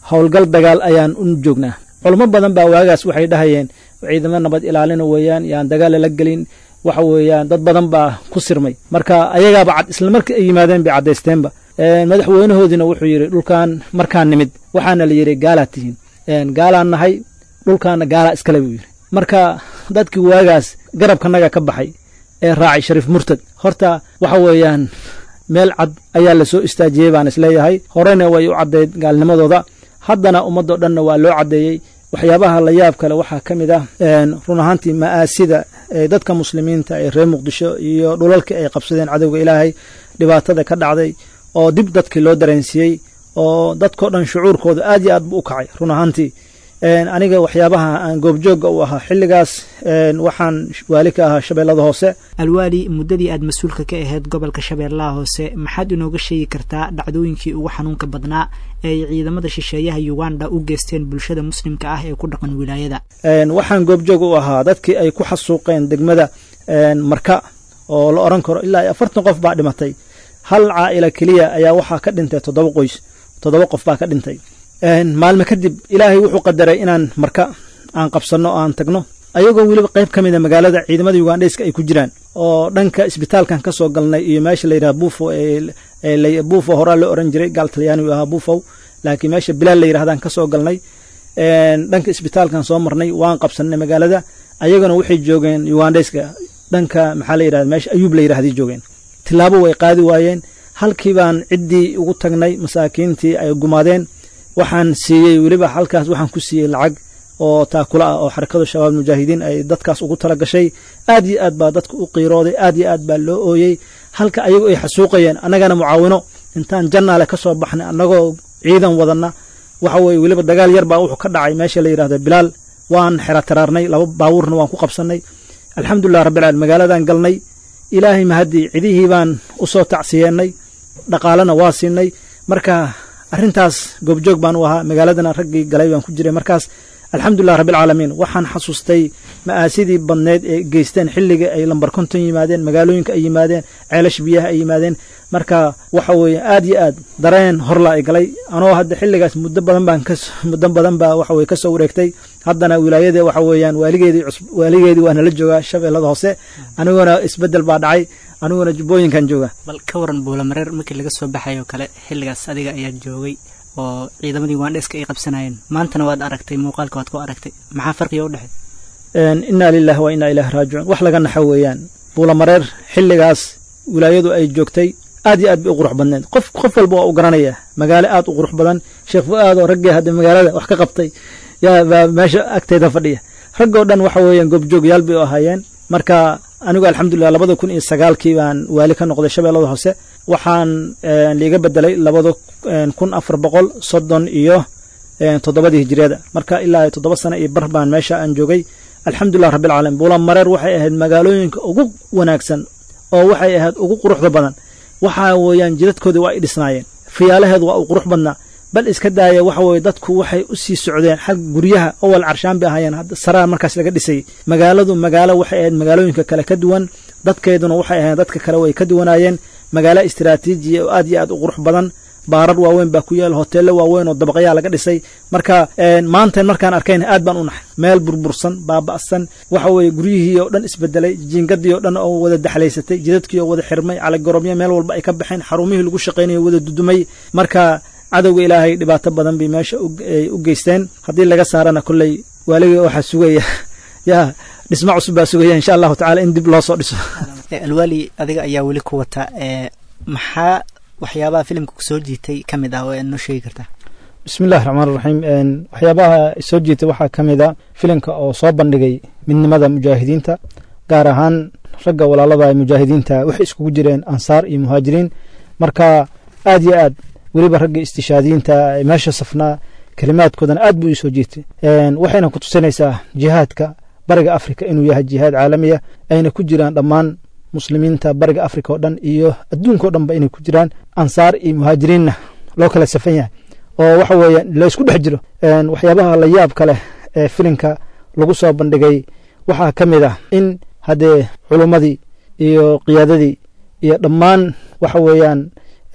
howlgal dagaal ayaan u joognaa culamo badan baa waagaas waxay dhahayeen ciidamo nabad ilaalina weeyaan yaan dagaal lala gelin waxa weeyaan dad badan baa ku sirmay marka ayagaaba cad isla markii ay yimaadeen bay caddaysteenba madaxweynahoodiina wuxuu yidhi dhulkan markaan nimid waxaana la yidhi gaalaad tihiin gaalaan nahay dhulkaana gaalaa iskale buu yidhi marka dadkii waagaas garabkanaga ka baxay ee raacay shariif murtad horta waxa weeyaan meel cad ayaa la soo istaajiyey baan isleeyahay horena way u caddayd gaalnimadooda haddana ummadoo dhanna waa loo caddeeyey waxyaabaha la yaab kale waxaa ka mid ah run ahaantii ma'aasida ee dadka muslimiinta ee reer muqdisho iyo dhulalkii ay qabsadeen cadowga ilaahay dhibaatada ka dhacday oo dib dadkii loo dareensiiyey oo dadkao dhan shucuurkooda aad iyo aad buu u kacay run ahaantii aniga waxyaabaha aan goobjoogga u ahaa xilligaas waxaan waali ka ahaa shabeellada hoose alwaali muddadii aad mas-uulka ka ahayd gobolka shabeellaha hoose maxaad inooga sheegi kartaa dhacdooyinkii ugu xanuunka badnaa ee ay ciidamada shisheeyaha uganda u geysteen bulshada muslimka ah ee ku dhaqan wilaayada waxaan goobjoog u ahaa dadkii ay ku xasuuqeen degmada marka oo la odhan karo ilaa afartan qof baa dhimatay hal caa'ila keliya ayaa waxaa ka dhintay toddoba qoys toddoba qof baa ka dhintay maalme kadib ilaahay wuxuu qadaray inaan marka aan qabsanno oo aan tagno ayagoo weliba qayb ka mida magaalada ciidamada ugandheyska ay ku jiraan oo dhanka isbitaalkan ka soo galnay iyo meesha layidhaha buufo buufo horaa loo oran jiray gaal talyaanigu ahaa buufow laakiin meesha bilaal la yidhahdaan ka soo galnay dhanka isbitaalkan soo marnay waan qabsannay magaalada ayagana waxay joogeen ugandheyska dhanka maxaa la yidhahda meesha ayuub la yidhahday joogeen tilaabo way qaadi waayeen halkii baan ciddii ugu tagnay masaakiintii ay gumaadeen waxaan siiyey weliba halkaas waxaan ku siiyey lacag oo taakula ah oo xarakada shabaab mujaahidiin ay dadkaas ugu tala gashay aad iyo aad baa dadka u qiirooday aad iyo aad baa loo ooyey halka ayagu ay xasuuqayeen annagana mucaawino intaan jannaale ka soo baxnay annagoo ciidan wadanna waxa weye weliba dagaal yar baa wuxuu ka dhacay meesha la yidhahdo bilaal waan xera taraarnay laba baabuurna waan ku qabsannay alxamdulilah rabbilcaalamiin magaaladan galnay ilaahay mahaddii cidihii baan u soo tacsiyeennay dhaqaalena waa siinay marka arrintaas goobjoog baan u ahaa magaaladana raggii galay baan ku jiray markaas alxamdulilah rabbilcaalamiin waxaan xasuustay ma'aasidii badneed ee geysteen xilligii ay lambar konton yimaadeen magaalooyinka ay yimaadeen ceelash biyaha ay yimaadeen marka waxa weeye aad iyo aad dareen horla ay galay anoo hadda xilligaas muddo badan baan muddo badan baa waxa weye kasoo wareegtay haddana wilaayada waxa weeyaan waaligeedii waaligeedii waa nala joogaa shabeellada hoose aniguna isbeddel baa dhacay aniguna jubbooyinkan jooga bal ka waran buulamareer markii laga soo baxayo kale xilligaas adiga ayaa joogay oo ciidamadii waandheeska ay qabsanayeen maantana waad aragtay muuqaalka waad ku aragtay maxaa farqiga u dhexey inaa lilahi wa inaa ilahi raajicuun wax laga naxo weeyaan buulamareer xilligaas wilaayadu ay joogtay aad iyo aad bay u qurux badneed qof qof walba waa u garanaya magaalo aad u qurux badan sheekh fu-aad oo raggii hadda magaalada wax ka qabtay yaa baa meesha agteeda fadhiya raggoo dhan waxa weeyaan goobjoogyaal bay u ahaayeen marka anigu alxamdulilah labada kun iyo sagaalkii baan waali ka noqday shabeellada hoose waxaan liiga bedelay labada kun afar boqol soddon iyo toddobadii hijiriyada marka ilaa toddoba sano iyo bar baan meesha aan joogay alxamdulilah rabbilcaalamiin buulamareer waxay ahayd magaalooyinka ugu wanaagsan oo waxay ahayd ugu quruxda badan waxa weeyaan jidadkoodii waa ay dhisnaayeen fiyaalaheedu waa uu qurux badnaa bal iska daaya waxa weye dadku waxay u sii socdeen xag guryaha awal carshaan bay ahaayeen hadda saraa markaas laga dhisayay magaaladu magaalo waxay ahayd magaalooyinka kale ka duwan dadkeeduna waxay ahayd dadka kale way ka duwanaayeen magaalo istiraatiijiya oo aad iyo aad u qurux badan baarar waaweyn baa ku yaal hoteello waaweyn oo dabaqyaa laga dhisay marka maantan markaan arkayna aad baan u naxay meel burbursan baaba'san waxa weeye guryihii oo dhan isbedelay jiingadii oo dhan oo wada daxlaysatay jidadkii oo wada xirmay caligorobyo meel walba ay ka baxeen xarumihii lagu shaqaynayo wada dudumay marka cadowga ilaahay dhibaato badan bay meesha u geysteen haddii laga saarana kolley waaligii waxaa sugaya yaa dhismo cusub baa sugaya insha allahu tacala in dib loo soo dhiso alwaali adiga ayaa weli ku wata maxaa waxyaabaha filimka kusoo jiitay ka mid ah oo aad noo sheegi kartaa bismi illahi raxmaan raxiim waxyaabaha soo jiitay waxaa ka mid a filimka oo soo bandhigay midnimada mujaahidiinta gaar ahaan ragga walaalada mujaahidiinta waxay iskugu jireen ansaar iyo muhaajiriin marka aad yo aad weliba ragga istishaadiyiinta meesha safnaa kelimaadkoodana aad buu iisoo jiitay waxayna ku tusinaysaa jihaadka bariga afrika inuu yahay jihaad caalamiya ayna ku jiraan dhammaan muslimiinta bariga afrika oo dhan iyo adduunka o dhanba inay ku jiraan ansaar iyo muhaajiriinna loo kala safan yahay oo waxa weeye laysku dhex jiro waxyaabaha la yaab ka leh ee filimka lagu soo bandhigay waxaa ka mid ah in haddee culummadii iyo qiyaadadii iyo dhammaan waxa weeyaan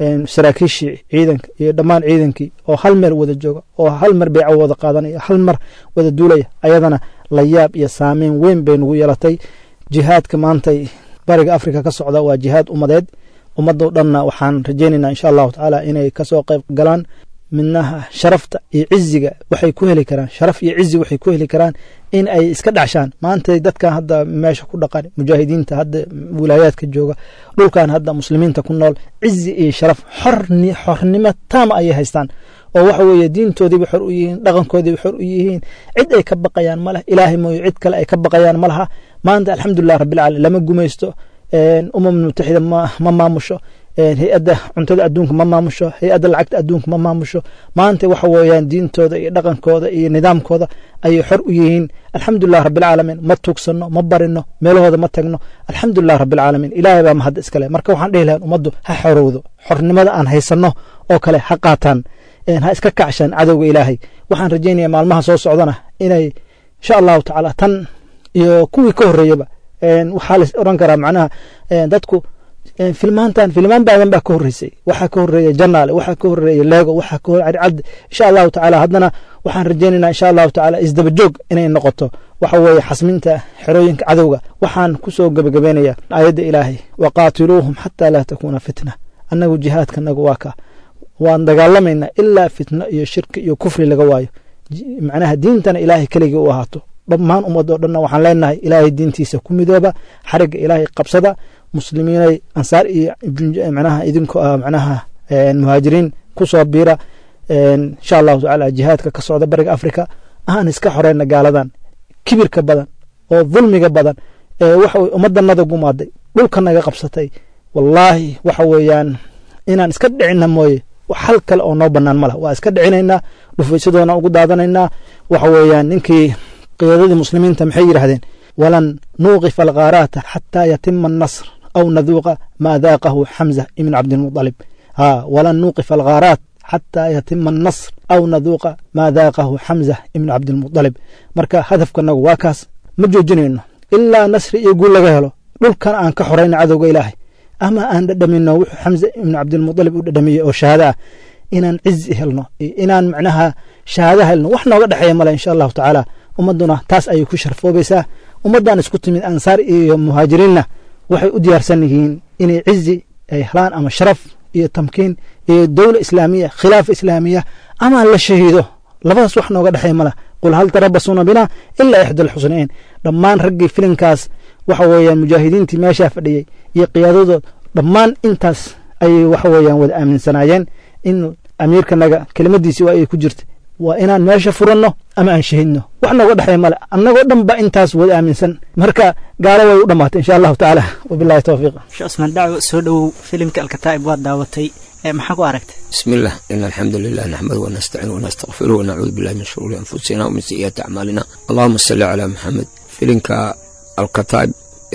saraakiishii ciidanka iyo dhammaan ciidankii oo hal meel wada jooga oo hal mar beeca wada qaadanaya hal mar wada duulaya ayadana la yaab iyo saameyn weyn bay nagu yeelatay jihaadka maantay bariga afrika ka socda waa jihaad ummadeed ummaddo dhanna waxaan rajaynaynaa insha allahu tacaala inay kasoo qayb galaan midnaha sharafta iyo ciziga waxay ku heli karaan sharaf iyo cizi waxay ku heli karaan in ay iska dhacshaan maanta dadkan hadda meesha ku dhaqan mujaahidiinta hadda wilaayaadka jooga dhulkan hadda muslimiinta ku nool cizi iyo sharaf xorni xornimo taama ayay haystaan oo waxa weeye diintoodiiba xor u yihiin dhaqankoodiiba xor u yihiin cid ay ka baqayaan ma leh ilaahay mooyo cid kale ay ka baqayaan ma laha maanta alxamdulilah rabbilcaalamiin lama gumaysto umam mutaxida ma maamusho hay-adda cuntada adduunka ma maamusho hay-adda lacagta adduunka ma maamusho maanta waxa weeyaan diintooda iyo dhaqankooda iyo nidaamkooda ayay xor u yihiin alxamdulilah rabbilcaalamiin ma tugsano ma barino meelahooda ma tagno alxamdulilah rabbilcaalamiin ilaahay baa mahad iskale marka waxaan dhihi lahayn ummaddu ha xorowdo xornimada aan haysanno oo kale ha qaataan ha iska kacshaan cadowga ilaahay waxaan rajaynaya maalmaha soo socdana inay insha allahu tacaala tan iyo kuwii ka horreeyaba waxaa la oran karaa macnaha dadku filmaantan filmaan baadan baa ka horreysay waxaa ka horreeya janaale waxaa ka horreeya leego waxaa ka horreeya cadcad insha allahu tacaala haddana waxaan rajaynaynaa insha allahu tacaala isdabajoog inay noqoto waxa weeye xasminta xerooyinka cadowga waxaan ku soo gebagabeynaya aayadda ilaahay waqaatiluuhum xataa laa takuuna fitna annagu jihaadkanagu waa ka waan dagaalamaynaa ilaa fitno iyo shirki iyo kufri laga waayo macnaha diintana ilaahay keligii u ahaato dhammaan ummadoo dhanna waxaan leenahay ilaahay diintiisa ku midooba xarigga ilaahay qabsada muslimiinay ansaar iyo manaha idinko ah manaha muhaajiriin ku soo biira insha allahu tacaala jihaadka ka socda bariga afrika aan iska xoreyna gaaladan kibirka badan oo dulmiga badan ee waxa weye ummaddanada gumaaday dhulka naga qabsatay wallaahi waxa weeyaan inaan iska dhicina mooye hal kale oo noo bannaan ma lah waa iska dhicinaynaa dhufaysadoona ugu daadanaynaa waxa weeyaan ninkii qiyaadadii muslimiinta maxay yidhaahdeen walan nuuqifa alkhaaraata xataa yatima annasr aw naduuqa maa daaqahu xamza ibn cabdilmuطalib ha walan nuuqifa alkhaaraat xataa yatima annasr aw naduuqa maa daaqahu xamza ibn cabdilmuطalib marka hadafkanagu waa kaas ma joojinayno ilaa nasri iyo guul laga helo dhulkan aan ka xorayna cadowga ilaahay ama aan dhadhamino wuxuu xamza ibn cabdilmuطalib u dhadhamiyey oo shahaada ah inaan cizi helno iyo inaan macnaha shahaada helno wax nooga dhexeeya male insha allahu tacaala ummadduna taas ayay ku sharfoobaysaa ummaddan isku timid ansaar iyo muhaajiriinna waxay u diyaarsan yihiin inay cizi ay helaan ama sharaf iyo tamkiin iyo dowla islaamiya khilaafa islaamiya ama la shahiido labadaas wax nooga dhexeeya male qul hal tarabasuuna bina ilaa ixda alxusnayn dhammaan raggii filinkaas waxa weeyaan mujaahidiintii meeshaa fadhiyey iyo qiyaadadood dhammaan intaas ayay waxa weeyaan wada aaminsanaayeen in amiirkanaga kelimadiisi waa ay ku jirta waa inaan meesha furanno ama aan shahidno wax nooga dhexeeya male annagoo dhan ba intaas wada aaminsan marka gaalo way u dhammaatay insha allahu tacaala wabillahi towfiiq sheekh cusmaan dhaco soo dhowow filimka alkataa'ib waad daawatay maxaa ku aragtay بسم الله إن الحمد لله نحمده ونستعينه ونستغفره ونعوذ بالله من شرور أنفسنا ومن سيئات أعمالنا اللهم صل على محمد فيلنكا الكتاب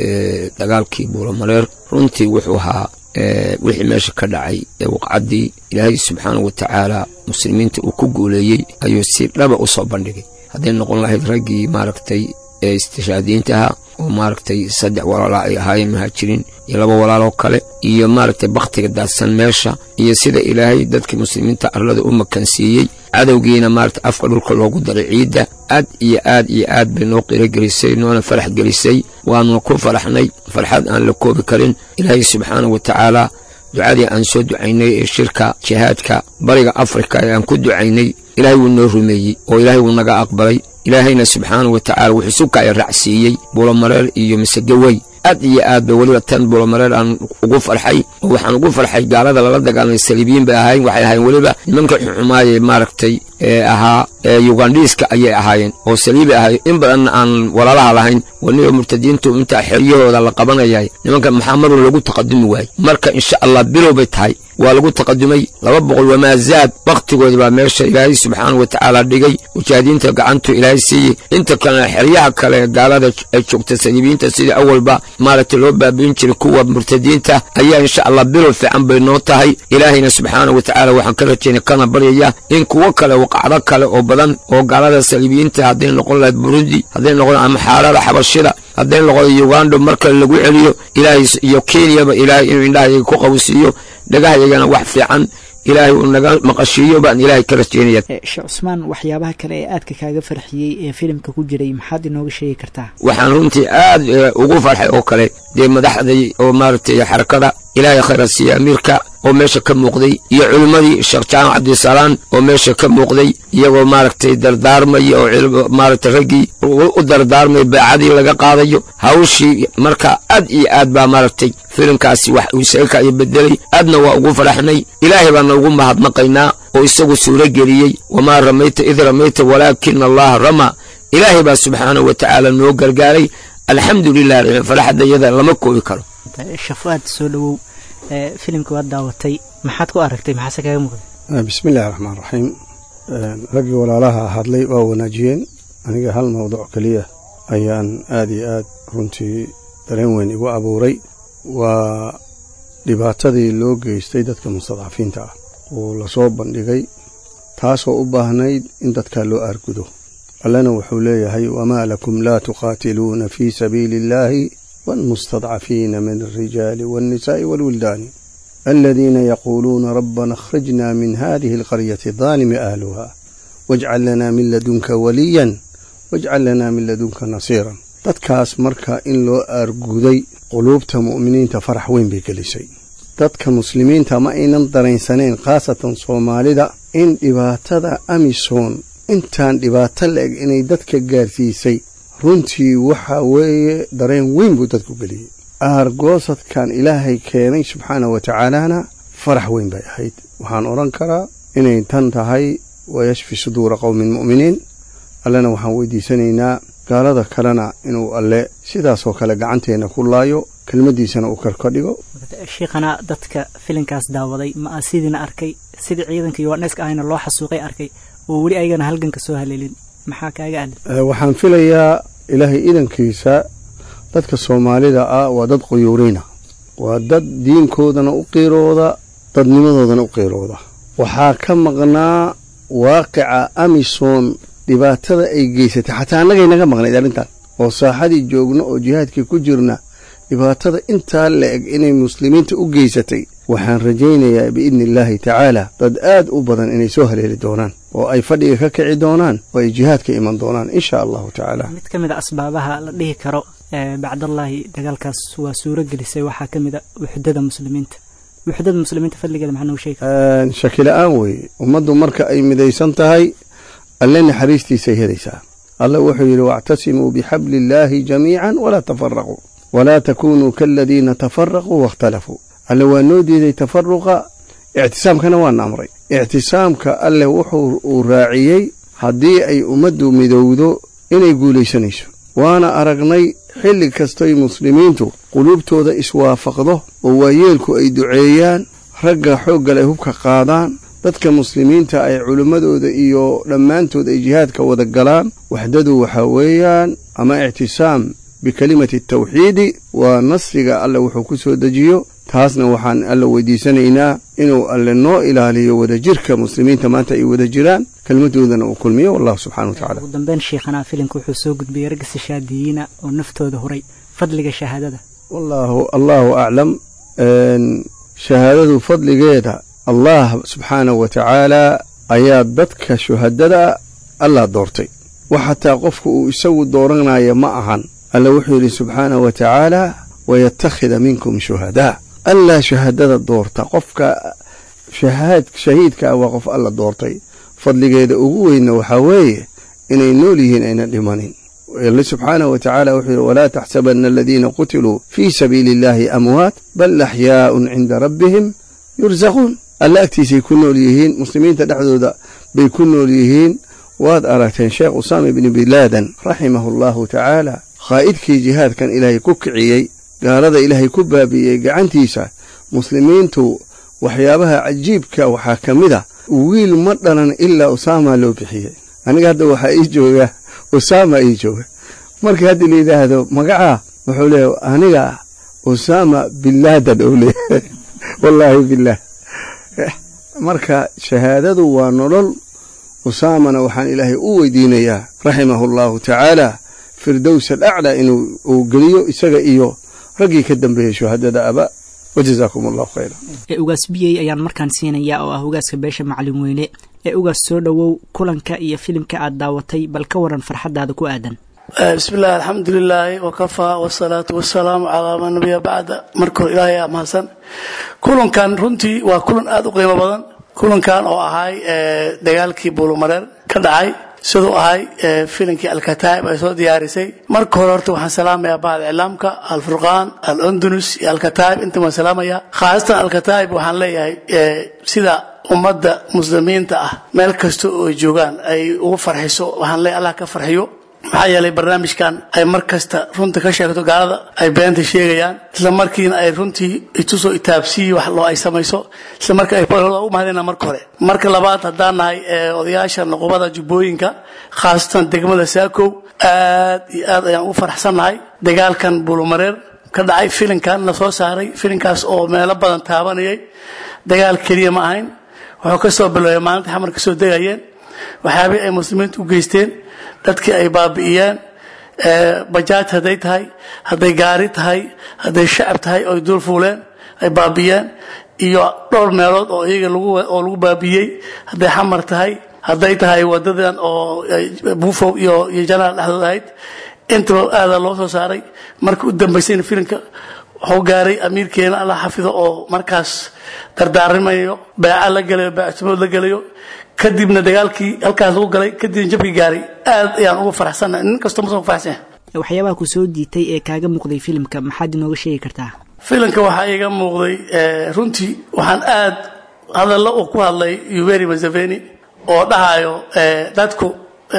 dagaalkii buuramareer runtii wuxuu ahaa wixii meesha ka dhacay ee waqcaddii ilaahay subxaana wa tacaala muslimiinta uu ku guuleeyey ayuu si dhaba u soo bandhigay hadday noqon lahayd raggii maaragtay ee istishaadiyiintaha oo maaragtay saddex walaalaa ay ahaayeen muhaajiriin iyo laba walaaloo kale iyo maaragtay bakhtiga daadsan meesha iyo sida ilaahay dadkii muslimiinta arlada u makansiiyey cadowgiina maaragtay afka dhulka loogu daray ciidda aad iyo aad iyo aad bay noo qiro gelisay noona farax gelisay waanuna ku faraxnay farxad aan la koobi karin ilaahay subxaana wa tacaala ducadii aan soo ducaynay ee shirka jihaadka bariga afrika ee aan ku ducaynay ilaahay wuu noo rumeeyey oo ilaahay wuu naga aqbalay ilaahayna subxaana wa tacaala wuxuu sukaya raacsiiyey buulamareer iyo misegawey aad iyo aad bay weliba tan buulamareer aan ugu farxay oo waxaan ugu farxay gaalada lala dagaalamay saliibiyiin bay ahayn waxay ahayn weliba nimanka xuxumaaye maaragtay ee ahaa yugandhiiska ayay ahaayeen oo saliibi ahay in badanna aan walaalaha lahayn waniba murtadiintu intaa xeryahooda la qabanayay nimanka maxaa marun lagu taqadumi waayey marka insha allah bilow bay tahay waa lagu taqadumay laba boqol wamaa zaad wakhtigoodii baa meesha ilaahay subxaana wa tacaala dhigay mujaahidiinta gacantu ilaahay siiyey inta kalena xeryaha kale ee gaalada ay joogta saliibiyiinta sidii awalba maaragtay loo baabiin jiray kuwa murtadiinta ayaa insha allah bilow fiican bay noo tahay ilaahayna subxaana wa tacaala waxaan ka rajaynay kana baryaya in kuwo kale waqacdo kale oo badan oo gaalada saliibiyiinta hadday noqon lahayd burundi hadday noqon ama xaarada xabashida hadday noqodo uganda mar kale lagu celiyo ilaahay iyo kenyaba ilaahay inuu indhahayaga ku qabsiiyo dhagahayagana wax fiican ilaahay uu naga maqashiiyo baan ilaahay ka rajeynaya sheekh cusmaan waxyaabaha kale ee aadka kaaga farxiyey ee filimka ku jiray maxaad inooga sheegi kartaa waxaan runtii aad ugu farxay oo kale dee madaxday oo maaragtay xarakada ilaahay khayra siiya amiirka oo meesha ka muuqday iyo culimmadii sheekh jaamac cabdisalaan oo meesha ka muuqday iyagoo maaragtay dardaarmaya oo maaragtay raggii u dardaarmay baacadii laga qaadayo hawshii marka aad iyo aad baa maaragtay filimkaasi wax uu isaga kayo bedelay aadna waa ugu faraxnay ilaahay baana ugu mahadnaqaynaa oo isagu suuro geliyey wamaa ramayta id ramayta walaakina allaha ramaa ilaahay baa subxaanahu wa tacaala noo gargaaray alxamdu lilah faraxadda iyada lama koobi karo shafaad soo dhowow filimka waad daawatay maxaad ku aragtay maxaase kaga muuqday bismi illahi raxmaan raxiim raggii walaalaha hadlay waa wanaajiyeen aniga hal mawduuc keliya ayaan aad iyo aad runtii dareen weyn igu abuuray waa dhibaatadii loo geystay dadka mustadcafiinta ah oo lasoo bandhigay taasoo u baahnayd in dadkaa loo aargudo allana wuxuu leeyahay wamaa lakum laa tuqaatiluuna fii sabiili illaahi والمستضعفين من الرجال والنساء والولدان الذين يقولون ربنا اخرجنا من هذه القرية الظالم أهلها واجعل لنا من لدنك وليا واجعل لنا من لدنك نصيرا dadkaas marka in loo aarguday quluubta mu'miniinta farax weyn bay gelisay dadka muslimiinta ma aynan daraynsanayn khaasatan soomaalida in dhibaatada amisom intaan dhibaato la-eg inay dadka gaarsiisay runtii waxa weeye dareen weyn buu dadku geliyey aargoosadkan ilaahay keenay subxaana wa tacaalana farax weyn bay ahayd waxaan odhan karaa inay tan tahay wayashfi suduura qowmin mu'miniin allena waxaan weydiisanaynaa gaalada kalena inuu alle sidaasoo kale gacanteenna ku laayo kelmaddiisana uu karka dhigo shiikhana dadka filinkaas daawaday ma a sidiina arkay sidii ciidanka yohaneska ahayna loo xasuuqay arkay oo weli ayagana halganka soo haleelin maxaa kaaga adli waxaan filayaa ilaahay idankiisa dadka soomaalida ah waa dad quyuurina waa dad diinkoodana u qiirooda dadnimadoodana u qiirooda waxaa ka maqnaa waaqica amisom dhibaatada ay geysatay xataa annagay naga maqnayd arrintan oo saaxadii joogno oo jihaadkii ku jirna dhibaatada intaa la eg inay muslimiinta u geysatay waxaan rajaynayaa biidni illaahi tacaala dad aad u badan inay soo haleeli doonaan oo ay fadhiga ka kici doonaan oo ay jihaadka iman doonaan insha allahu tacaala mid ka mid a asbaabaha la dhihi karo bacdallaahi dagaalkaas waa suuro gelisay waxaa ka mid a wuxdada muslimiinta wuxdada muslimiinta fadligeeda maxaa noogu sheegi shaki la-aan weeye ummaddu marka ay midaysan tahay alle naxariistiisay helaysaa alle wuxuu yidhi wactasimuu bixabli illaahi jamiican walaa tafaraquu walaa takunuu kaaladiina tafaraquu waاkhtalafuu alle waa noo diiday tafaruqa ictisaamkana waana amray ictisaamka alle wuxuu uu raaciyey haddii ay ummaddu midowdo inay guulaysanayso waana aragnay xilli kastoy muslimiintu quluubtooda iswaafaqdo oo waayeelku ay duceeyaan ragga xooggal ay hubka qaadaan dadka muslimiinta ay culimmadooda iyo dhammaantood ay jihaadka wada galaan waxdadu waxaa weeyaan ama ictisaam bikelimati tawxiidi waa nasriga alle wuxuu ku soo dejiyo taasna waxaan alle weydiisanaynaa inuu alle noo ilaaliyo wadajirka muslimiinta maanta ay wada jiraan kelmadoodana uu kulmiyo wallahu subxana wa tacala ugu dambeyn shiikhana filimka wuxuu soo gudbiyey ragga sishaadiyiina oo naftooda huray fadliga shahaadada wallaahu allahu aclam shahaadadu fadligeeda allah subxaanahu wa tacaala ayaa dadka shuhadada allah doortay wax xataa qofku uu isagu dooranaya ma ahan alle wuxuu yidhi subxaanahu wa tacaala wayattakhida minkum shuhadaa allaa shahaadada doorta qofka shahiidka ah waa qof alla doortay fadligeeda ugu weynna waxaa weeye inay nool yihiin aynan dhimanin alle subxaanahu wa tacaala wuxuu yidhi walaa taxsabanna aladiina qutiluu fii sabiili illaahi amwaat bal axyaa'un cinda rabbihim yursaquun alle agtiisay ku nool yihiin muslimiinta dhexdooda bay ku nool yihiin waad aragteen sheekh usaama ibni bilaadan raximahu allahu tacaala khaa'idkii jihaadkan ilaahay ku kiciyey gaalada ilaahay ku baabi'iyey gacantiisa muslimiintu waxyaabaha cajiibka waxaa ka mid a wiil ma dhalan ilaa usaama loo bixiyey aniga hadda waxaa ii jooga usaama ii jooga markii hadda la yidhaahdo magacaa wuxuu leeyahy aniga usaama bilaadan oo leeyahay wallaahi bilaah marka shahaadadu waa nolol usaamana waxaan ilaahay u weydiinayaa raximahu allahu tacaala firdows alaclaa inuu uu geliyo isaga iyo raggii ka dambeeyey shuhadada aba wajazaakum allahu khayra ee ugaas biyey ayaan markaan siinayaa oo ah ugaaska beesha macalin weyne ee ugaas soo dhowow kulanka iyo filimka aad daawatay bal ka waran farxaddaada ku aadan bismi illahi alxamdulilaahi wakafaa wasalaatu wasalaamu calaa man nabiya bacda marka hore ilaahay aa mahadsan kulankan runtii waa kulan aada u qiimo badan kulankan oo ahay dagaalkii buulumareer ka dhacay siduu ahay filimkii alkataa'ib ay soo diyaarisay marka hore horta waxaan salaamayaa bahda iclaamka alfurqaan alundunus iyo alkataa'ib inta waan salaamayaa khaasatan alkataa'ib waxaan leeyahay sida ummadda muslimiinta ah meel kasta oo ay joogaan ay ugu farxiso waxaan leeyahay allah ka farxiyo maxaa yeelay barnaamijkan ay mar kasta runta ka sheegto gaalada ay beenta sheegayaan isla markiina ay runtii itusoo itaabsiyi wax loo ay samayso isla marka ay u mahadina marka hore marka labaad haddaan nahay odayaasha nuqubada jubbooyinka khaasatan degmada saakow aad iyo aad ayaan ugu faraxsannahay dagaalkan buulumareer ka dhacay filinkan la soo saaray filinkaas oo meelo badan taabanayay dagaal keliya ma ahayn wuxuu ka soo biloobay maalinta xamar ka soo degayeen waxyaabihii ay muslimiinta u geysteen dadkii ay baabi'iyeen bajaaj hadday tahay hadday gaari tahay hadday shacab tahay oy duul fuuleen ay baabi'iyeen iyo dhowr meelood oo iyaga oo lagu baabi'iyey hadday xamar tahay hadday tahay wadadan oo buufow iyo iyo janaal dhexdood ahayd intaba aadaa loo soo saaray marka u dambaysayna filimka wuxuu gaaray amiirkeena allah xafido oo markaas dardaarimayo beeca la gelayo beectimood la gelayo kadibna dagaalkii halkaas lagu galay kadibna jabkii gaaray aad ayaan ugu faraxsannahay nin kastoo musan ku faraxsan yahay waxyaabaha ku soo diitay ee kaaga muuqday filimka maxaad inooga sheegi kartaa filimka waxaa iiga muuqday runtii waxaan aad hadallo uu ku hadlay yuveri mazaveni oo dhahayo dadku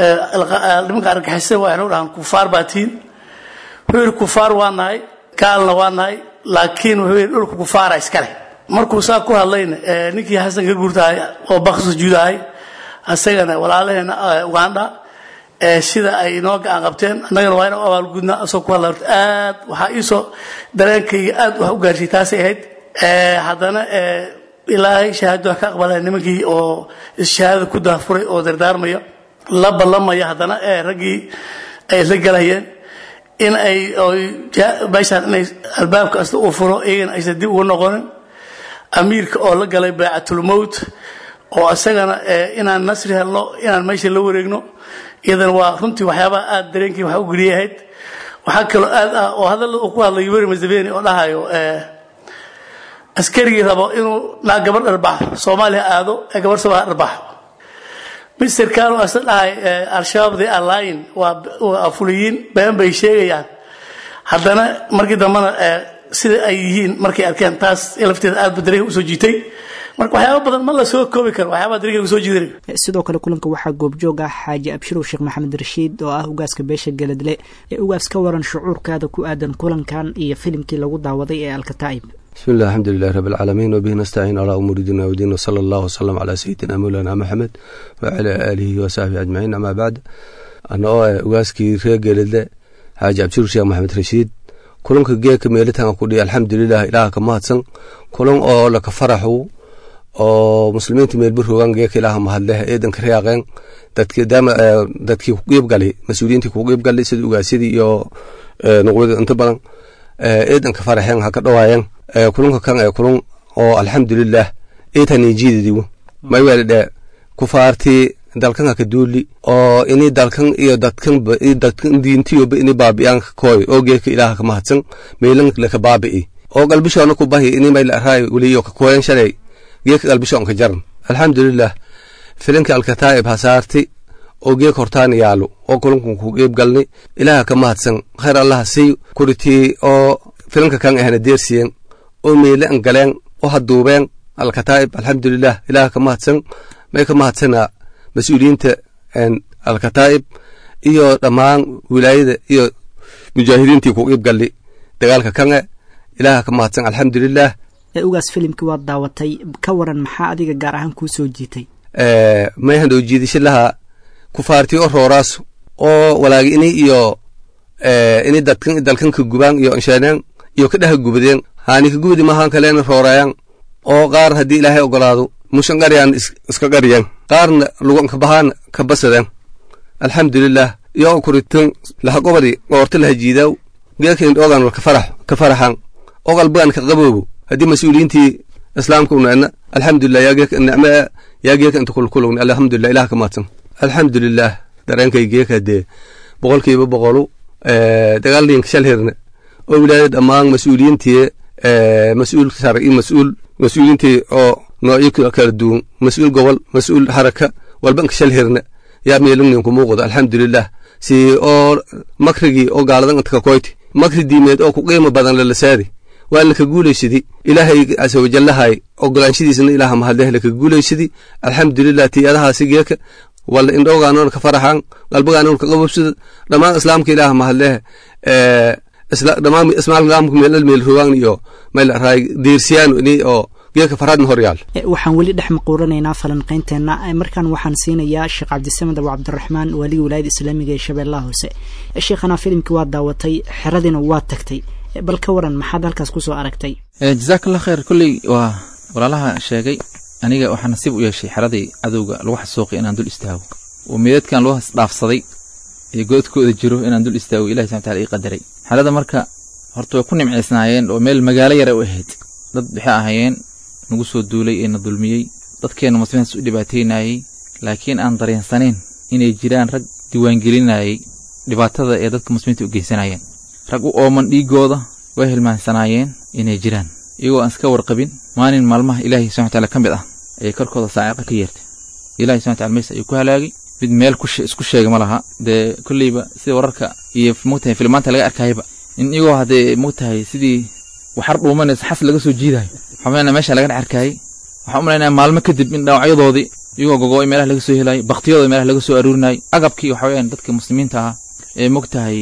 nimanka argagixisada waxay u dhahaan kufaar baa tihiin wuxuu yidhi kufaar waa nahay gaalna waa nahay laakiin wuxuu yidhi dhulka kufaara iskale markuu saa ku hadlayna ninkii xasan ka guurtahay oo bak sujuudahay asagana walaalaheena uganda sida ay inoo gacan qabteen annagana waa inuu abaalgudnaa asoo ku hadla aad waxaa iisoo dareenkayga aad wax u gaarsiy taasay ahayd haddana ilaahay shahaado wax ka aqbalaya nimankii oo shahaadada ku daafuray oo dardaarmaya la ballamaya haddana raggii ay isla galayeen in ay meeshaan inay albaabka asta uu furo iyagana aysan dib uga noqonin amiirka oo la galay baycatulmowt oo isagana inaan nasri helno inaan meesha la wareegno iyadana waa runtii waxyaabaha aad dareenkii wax u geliyay ahayd waxaa kaloo aad ah oo hadalla uu ku hadlay yuberi mazaveni oo dhahayo askarigii rabo inuu naa gabar dharbaxo soomaaliya aado ee gabar somalia dharbaxo mister kano asna dhahay al-shabaab the alline waa fuliyiin been bay sheegayaan haddana markii dambena sida ay yihiin markay arkeen taas lafteeda aad ba dareenka usoo jiitay marka waxyaaba badan ma la soo koobi karo waxyaabaa dareenka usoo jiidanay sidoo kale kulanka waxaa goobjoog ah xaaji abshirow sheekh maxamed rashiid oo ah ugaaska beesha geladle ee ugaas ka waran shucuurkaada ku aadan kulankan iyo filimkii lagu daawaday ee alkataa'ib بسم الله الحمد لله رب العالمين وبه نستعين على أمور ديننا ودين وصلى الله وسلم على سيدنا مولانا محمد وعلى آله وصحبه أجمعين أما بعد أنا أواسكي رجل حاج عبد الشيخ محمد رشيد kulanka geeka meelitaan ku dhiya alxamdulilah ilaaha ka mahadsan kulan oo laka faraxu oo muslimiinta meelba rogaan geeka ilaaha mahadleh eedanka reaqeen dadkii ku qiibgalay mas-uuliyiintii ku qiibgalay sida ugaasyadii iyo nuqwada inta badan eedanka faraxeen ha ka dhawaayeen kulanka kan ee kulan oo alxamdulilah eetani jiidadigu maywelidhe kufaartii dalkan haka duuli oo ini dalkan iyo dadkan dadkan diintiyoba ini baabi'aan koy oo geeka ilaaha ka mahadsan meelan laka baabi'i oo galbishoona ku bahi ini may laraay weliyo ka koyan shalay geeka galbishoon ka jaran alxamdulilah filinka alkataa'ib hasaarti oo geeka hortaana yaalo oo kulankun ku qeyb galni ilaaha ka mahadsan khayr allaha sii kuritii oo filinka kan ahna deersiyen oo meele an galeen oo haduubeen alkataa'ib alxamdulilah ilaaha ka mahadsan may ka mahadsana mas-uuliyiinta alkataa'ib iyo dhammaan wilaayada iyo mujaahidiintii ku qiib galli dagaalka kange ilaaha ka mahadsan alxamdulilah ee ugaas filimkii waad daawatay ka waran maxaa adiga gaar ahaan kuu soo jiitay mayhan oo jiidasho laha kufaartii oo rooraas oo walaagi ini iyo ini dadkan dalkan ka gubaan iyo insheeneen iyo ka dhaha gubadeen haani ka gubadi mahaan kaleena roorayaan oo qaar haddii ilaahay ogolaado mushan qaryaan iska qaryeen qaarna lugan ka bahaan ka basadeen alxamdulilah iyo kuritan laha gobadi goorta laha jiidaaw geekan ogan wal ka farax ka faraxan ogal baan ka qaboobo haddii mas-uuliyiintii islaamka unaana alxamdulilah yaa geeka nicme yaa geeka inta kulkulugna alxamdulilah ilaah ka maadsan alxamdulilah dareenkay geeka dee boqolkiiba boqolu dagaaldiinka shal hirne oo wilaayada dhammaan mas-uuliyiintii mas-uul sare iyo mas-uul mas-uuliyiintii oo noocyo kala duwan mas-uul gobol mas-uul haraka walbanka shal hirne yaa meelugnin ku muuqdo alxamdulilah si oo makrigii oo gaaladan inta ka koyti makri diimeed oo ku qiimo badan lalasaadi waa laka guulaysadi ilaahay casa wajallahay ogolaanshidiisna ilaaha mahadleh laka guulaysadi alxamdulilah tiyadahaasi geeka wala indhowgaanoon ka faraxan qalbagaanoon ka qabobsada dhammaan islaamka ilaaha mahadleh dhammaan islaamka meelal meel rogaan iyo meel raay diirsiyaan ini oo geeka faraadna hor yaal waxaan weli dhex maquuranaynaa falanqaynteenna markaan waxaan siinayaa sheekh cabdisamed abu cabdiraxmaan waaligii wilaayada islaamiga ee shabeellaha hoose sheekhana filimkii waa daawatay xeradiina waa tagtay bal ka waran maxaad halkaas kusoo aragtay jazakallah khayr kolley waa walaalaha sheegay aniga waxaa nasiib u yeeshay xeradii cadowga lagu xasuuqay inaan dul istaago oo meedadkan loo hasdhaafsaday ee goodkooda jiro inaan dul istaago ilahi subxana wataala ii qadaray xerada marka horta way ku nimcaysnaayeen oo meel magaalo yara u ahayd dad waxay ahaayeen nagu soo duulay ee na dulmiyey dadkeenna muslimiintaas u dhibaataynayey laakiin aan dareensanayn inay jiraan rag diiwaangelinayay dhibaatada ee dadka muslimiinta u geysanayeen rag u ooman dhiiggooda way hilmaansanaayeen inay jiraan iyagoo aan iska warqabin maalin maalmaha ilaahay subxana wataala ka mid ah ayay korkooda saaciqa ka yeertay ilahi subxana wataala meys ayuu ku halaagay mid meel isku sheega ma laha dee kolleyba sida wararka iyo mogtahay filmaanta laga arkayaba in iyagoo haddee mogtahay sidii waxar dhuumanaysa xas laga soo jiidayo waxaa meesha laga dhex arkayay waxaan u malaynaya maalmo kadib in dhaawacyadoodii iyagoo gogo'ay meelaha laga soo helayo baktiyadooda meelaha laga soo aruurinayay agabkii waxa weyaan dadka muslimiinta ah ee mogtahay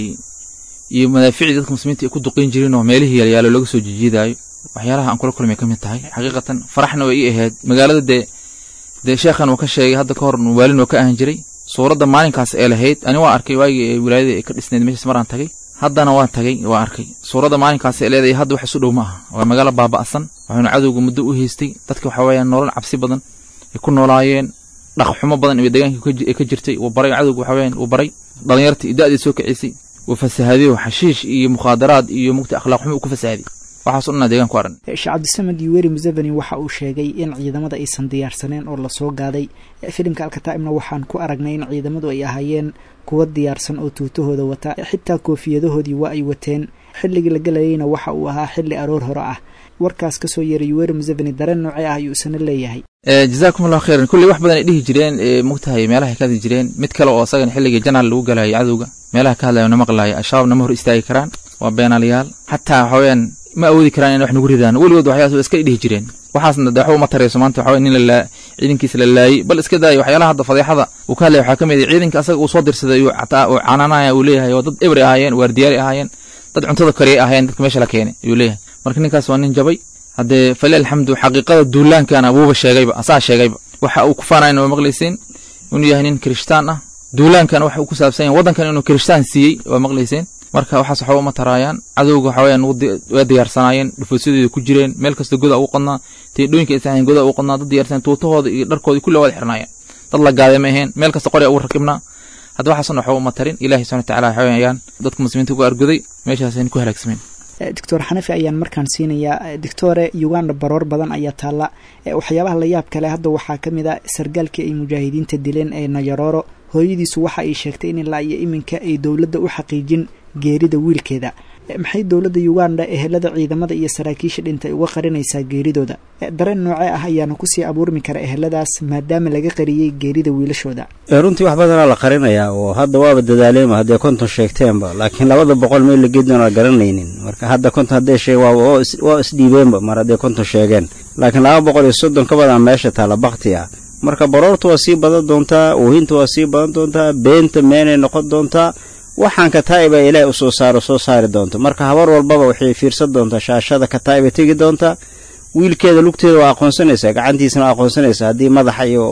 iyo madaaficdii dadka muslimiinta ay ku duqin jireen oo meelihii yaalyaalo laga soo jijiidaayo waxyaalaha aan kula kulmay ka mid tahay xaqiiqatan faraxna way ii ahayd magaalada dee dee sheekhan uu ka sheegay hadda ka hor waalin oo ka ahan jiray suuradda maalinkaas ee lahayd ani waa arkay waagii ee wilaayada ay ka dhisnayd meeshaas maraan tagay haddana waan tagay waa arkay suuradda maalinkaas ee leedahay hadda wax isu dhow ma aha waa magaalo baaba'san waxaynu cadowga muddo u haystay dadka waxa weeyaan nolol cabsi badan ay ku noolaayeen dhaqxumo badan iyo deegaankii ay ka jirtay uu baray cadowga waxa weeyaan uu baray dhallinyartii da'dii soo kicisay uu fasahaadiyo xashiish iyo mukhaadaraad iyo mugta akhlaaq xumo uu ku fasahaadiy waxaas dhanaa deegaan ku aran sheekh cabdisamed yuweri museveni waxa uu sheegay in ciidamada aysan diyaarsaneen oo lasoo gaaday filimka alkataa'ibna waxaan ku aragnay in ciidamadu ay ahaayeen kuwa diyaarsan oo tuutahooda wata xitaa koofiyadahoodii waa ay wateen xilligii la gelayeyna waxa uu ahaa xilli aroor hore ah warkaas kasoo yeeray yuweri museveni dareen noocee ah ayuu isana leeyahay jazaakum allahu khayran kulley wax badan ay dhihi jireen mogtahay meelaha ka hadli jireen mid kale oo asagana xilligii janaal lagu galayay cadowga meelaha ka hadlayo na maqlaaya al-shabaab nama hor istaagi karaan waa beenaalayaal xataa waxa weeyaan ma awoodi karaan in wax nagu ridaan weligood waxyaas iska dhihi jireen waxaasna de waxba uma tarayso maanta waxa nin la ciidankiisa la laayey bal iska daaya waxyaalaha hadda fadeexada uu ka hadlaya waxaa ka mid ah ciidanka asaga uu soo dirsaday uu canaanaya uu leeyahay oo dad ebri ahaayeen waardiyaari ahaayeen dad cuntada kariyay ahaayeen dadka meesha la keenay ayuu leeyahay marka ninkaas waa nin jabay haddee fali alxamdu xaqiiqada duulaankana wuuba sheegayba asaa sheegayba waxa uu ku faanayna waa maqlaysiin inuu yahay nin kirishtaan ah duulaankana waxa uu ku saabsan yahay waddankan inuu kirishtaan siiyey waa maqlayseen marka waxaas waxba uma taraayaan cadowga waxa weyaan waa diyaarsanaayeen dhufaysyadeeda ku jireen meel kasta goda ugu qodnaa teedhooyinka aysan goda ugu qodnaa dad diyaarsan tuutahooda iyo dharkoodii kulli wada xirnaayeen dad la gaaday ma aheen meel kasta qorya ugu rakibnaa hadda waxaasna waxba uma tarin ilahi subxana wataala waxa weyaan dadka muslimiinta ugu arguday meeshaasayna ku halaagsameen doctor xanafi ayaan markaan siinayaa doctore uganda baroor badan ayaa taalla waxyaabaha la yaab kale hadda waxaa ka mid a sargaalkii ay mujaahidiinta dileen ee nayarooro hooyadiisu waxa ay sheegtay in ilaa iyo iminka ay dowladda u xaqiijin geerida wiilkeeda maxay dowladda uganda ehelada ciidamada iyo saraakiisha dhintay uga qarinaysaa geeridooda dareen noocee ah ayaana kusii abuurmi kara eheladaas maadaama laga qariyey geerida wiilashooda runtii wax badanaa la qarinayaa oo hadda waaba dadaaleema haddee konton sheegteenba laakiin labada boqol meel la geedon aa garanaynin marka hadda konton haddee sheeg waa isdhiibeenba mar hadday konton sheegeen laakiin laba boqol iyo soddon ka badan meesha taala bakti ah marka baroorta waa sii badan doontaa oohinta waa sii badan doontaa beenta meenay noqon doontaa waxaan kataa'iba ilaahay u soo saaro soo saari doonto marka habar walbaba waxay fiirsan doontaa shaashada kataa'iba tegi doontaa wiilkeeda lugteeda waa aqoonsanaysaa gacantiisana waa aqoonsanaysaa haddii madaxa iyo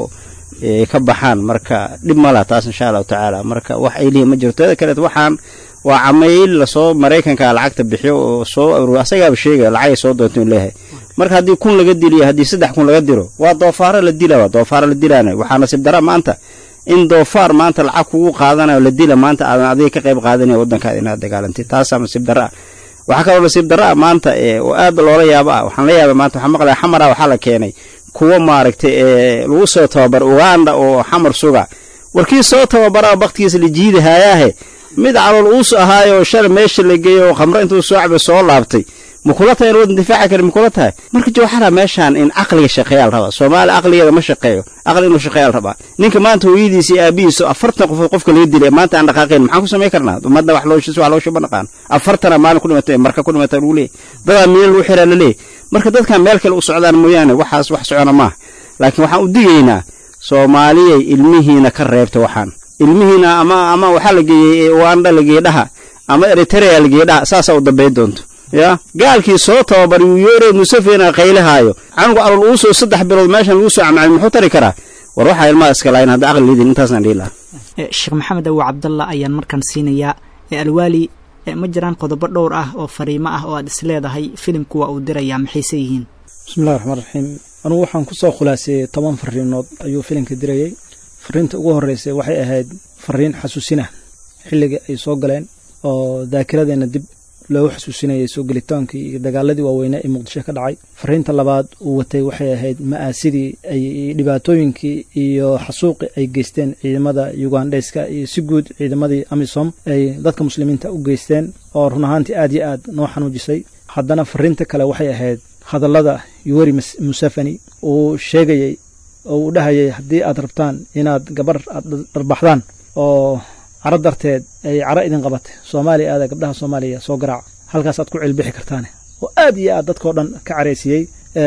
ka baxaan marka dhib ma laha taas insha allahu tacaala marka wax ay lihi ma jirto teeda kaleet waxaan waa camayl lasoo maraykanka lacagta bixiyo oo soo aruur asagaaba sheegaya lacagay soo doonto in leeyahay marka haddii kun laga diliyo haddii saddex kun laga diro waa doofaaro la dilaa doofaaro la dilaana waxaa nasiib dara maanta in doofaar maanta lacag kugu qaadanayo la dila maanta aadan adiga ka qayb qaadanaya waddankaada inaad dagaalantid taasaa nasiib darra ah waxaa kaloo nasiib darra ah maanta oo aad loola yaabo ah waxaan la yaabay maanta waxaa maqlaya xamara waxaa la keenay kuwa maaragtay ee lagu soo tababar uganda oo xamar suga warkii soo tababaraa baktigiisa la jiidahayaahe mid calool uus ahaayo shalay meesha la geeyo oo khamro intuu soo cabay soo laabtay makula tahay in waddan difaaci kale makula tahay marka jawxara meeshaan in caqliga shaqeeyaa la rabaa soomaali caqligeeda ma shaqeeyo caqli inuu shaqeeyaa la rabaa ninka maanta hooyadiisa iyo aabihiisa afartan qofood qofka laga dilay maanta aan dhaqaaqayn maxaan ku samayn karnaa ummadda wax loo wax loo shuba naqaan afartana maalin ku dhimatay marka ku dhimatay lagu leeyahy dadaa miina lagu xiraa la leeyahy marka dadkan meel kale u socdaan mooyaane waxaas wax socona maaha laakiin waxaan u digaynaa soomaaliyay ilmihiina ka reebta waxaan ilmihiina ama ama waxaa la geeyey uganda la geeyey dhaha ama eritrea la geeyey dhaha saasaa u dambayn doonto ya gaalkii soo tababaray uu yoore musafena qaylahaayo canuga alol uu soo saddex bilood meeshan lagu soo camcamay muxuu tari karaa war waxaa ilmaha iska laayin hadda aqli lidin intaasaan dhihi lahaa sheekh maxamed awo cabdalla ayaan markan siinayaa alwaali ma jiraan qodobo dhowr ah oo fariimo ah oo aad is leedahay filimku waa uu dirayaa maxayse yihiin bismillahi raxmaan raxiim anugu waxaan ku soo khulaaseeyey toban fariinood ayuu filimka dirayey fariinta ugu horreysay waxay ahayd fariin xasuusina xilligii ay soo galeen oo daakiradeenna dib loogu xasuusinayay soo gelitaankii iyo dagaaladii waaweynaa ee muqdisho ka dhacay fariinta labaad uu watay waxay ahayd ma'aasidii ay dhibaatooyinkii iyo xasuuqi ay geysteen ciidamada ugandheska iyo si guud ciidamadii amisom ay dadka muslimiinta u geysteen oo run ahaantii aad iyo aad noo xanuujisay haddana fariinta kale waxay ahayd hadallada yuweri musafani uu sheegayey oo uu dhahayay haddii aad rabtaan inaad gabar aad dharbaxdaan oo caro darteed ay caro idin qabatay soomaaliya aada gabdhaha soomaaliya soo garaaca halkaas aad ku cilbixi kartaane oo aad iyo aad dadkao dhan ka caraysiiyey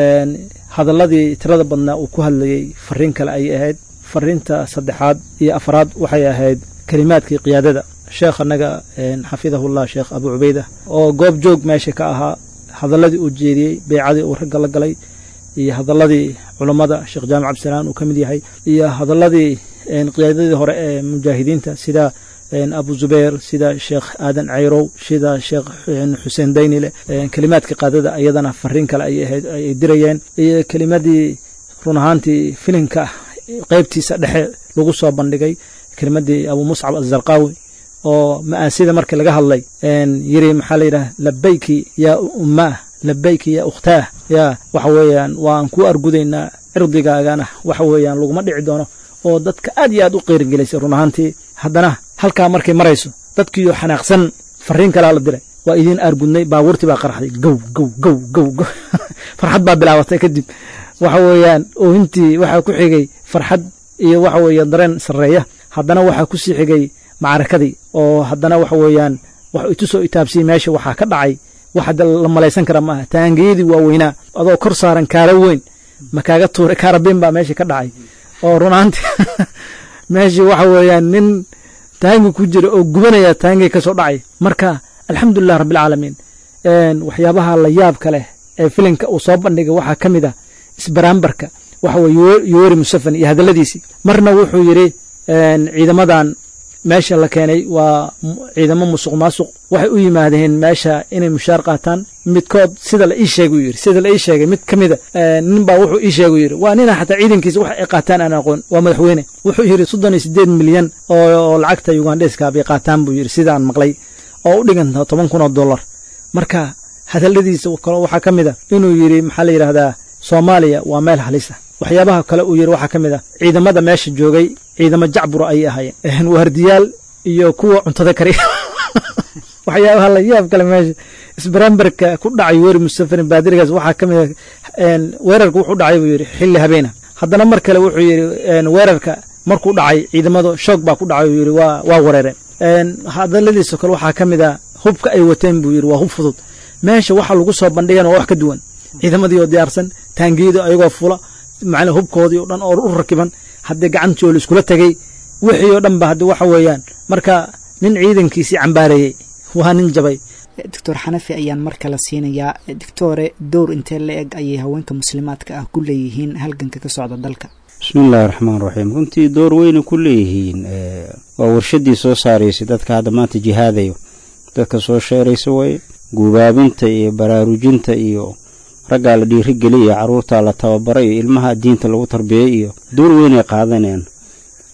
hadalladii tirada badnaa uu ku hadlayey fariin kale ayay ahayd fariinta saddexaad iyo afraad waxay ahayd kelimaadkii qiyaadada sheekh annaga xafidahullah sheekh abu cubeyda oo goob joog meesha ka ahaa hadalladii uu jeediyey beecadii uu ragga la galay iyo hadalladii culammada sheekh jaamac cabdisalaan uu ka mid yahay iyo hadalladii qiyaadadii hore ee mujaahidiinta sida abu zubeer sida sheekh aadan cayrow sida sheekh xuseen daynile kelimaadka qaadada iyadana fariin kale ayay ahayd ay dirayeen iyo kelimadii run ahaantii filimka qeybtiisa dhexe lagu soo bandhigay kelimadii abu muscab azarqaawi oo ma'aasida markii laga hadlay yiri maxaa la yidhaha labayki yaa ummaah labayki yaa ukhtaah yaa waxa weeyaan waan ku argudaynaa cirdigaagana waxa weeyaan laguma dhici doono oo dadka aad iyo aad u qeyrigelisay run ahaantii haddana halkaa markay marayso dadkiiyo xanaaqsan fariin kalaa la diray waa idiin aargudnay baabuurtii baa qaraxday gow gow gow gow gow farxad baa bilaabatay kadib waxa weeyaan oohintii waxaa ku xigay farxad iyo waxa weeye dareen sarreeya haddana waxaa ku sii xigay macrakadii oo haddana waxa weeyaan wax itusoo itaabsiyey meesha waxaa ka dhacay wax hadda la malaysan kara maaha taangiyadii waaweynaa adoo kor saaran kaara weyn ma kaaga tuuray kaarabeen baa meesha ka dhacay oo runaanti meeshii waxa weeyaan nin taangi ku jira oo gubanaya taangi ka soo dhacay marka alxamdulilah rabbilcaalamiin waxyaabaha la yaabka leh ee filimka uu soo bandhigay waxaa ka mid ah isbaraambarka waxa weye yoweri musafan iyo hadalladiisii marna wuxuu yidhi ciidamadan meesha la keenay waa ciidamo musuq maasuq waxay u yimaadeen meesha inay mushaar qaataan midkood sida la ii sheegay u yidhi sida la ii sheegay mid ka mida nin baa wuxuu ii sheegay yidhi waa nina xataa ciidankiisa wax ay qaataan aan aqoon waa madaxweyne wuxuu yidhi soddon iyo siddeed milyan oo lacagta ugandheska bay qaataan buu yidhi sidaan maqlay oo u dhiganta toban kun oo dollar marka hadalladiisa kale waxaa ka mid a inuu yidhi maxaa la yidhaahdaa soomaaliya waa meel halisa waxyaabaha kale uu yidhi waxaa ka mid ah ciidamada meesha joogay ciidamo jacbura ayay ahaayeen waardiyaal iyo kuwa cuntada kariya waxyaabaha la yaab kale meesha isbaramberka ku dhacay weeri mustafarin baadirigaas waxaa ka mid ah weerarka wuxuu dhacay buu yidhi xilli habeena haddana mar kale wuxuu yidhi weerarka markuu dhacay ciidamadu shoog baa ku dhacay uu yidhi waa waa wareereen hadaladiisa kale waxaa ka mid ah hubka ay wateen buu yidhi waa hub fudud meesha waxa lagu soo bandhigana waa wax ka duwan ciidamadii oo diyaarsan taangiyada ayagoo fula macnaa hubkoodii oo dhan oo u rakiban haddii gacantii oo la iskula tegey wixii oo dhan ba haddi waxa weeyaan marka nin ciidankiisii cambaareeyey waa nin jabay doctor xanafi ayaan mar kale siinayaa doctore dowr intee la eg ayay haweenka muslimaadka ah ku leeyihiin halganka ka socda dalka bismiillaahi raxmaan raxiim runtii door weyna ku leeyihiin waa warshadii soo saaraysay dadka hadda maanta jihaadayo dadka soo sheeraysa way guubaabinta iyo baraarujinta iyo raggaa la dhiirigeliya caruurtaa la tababara iyo ilmaha diinta lagu tarbiyey iyo door weynay qaadanayaan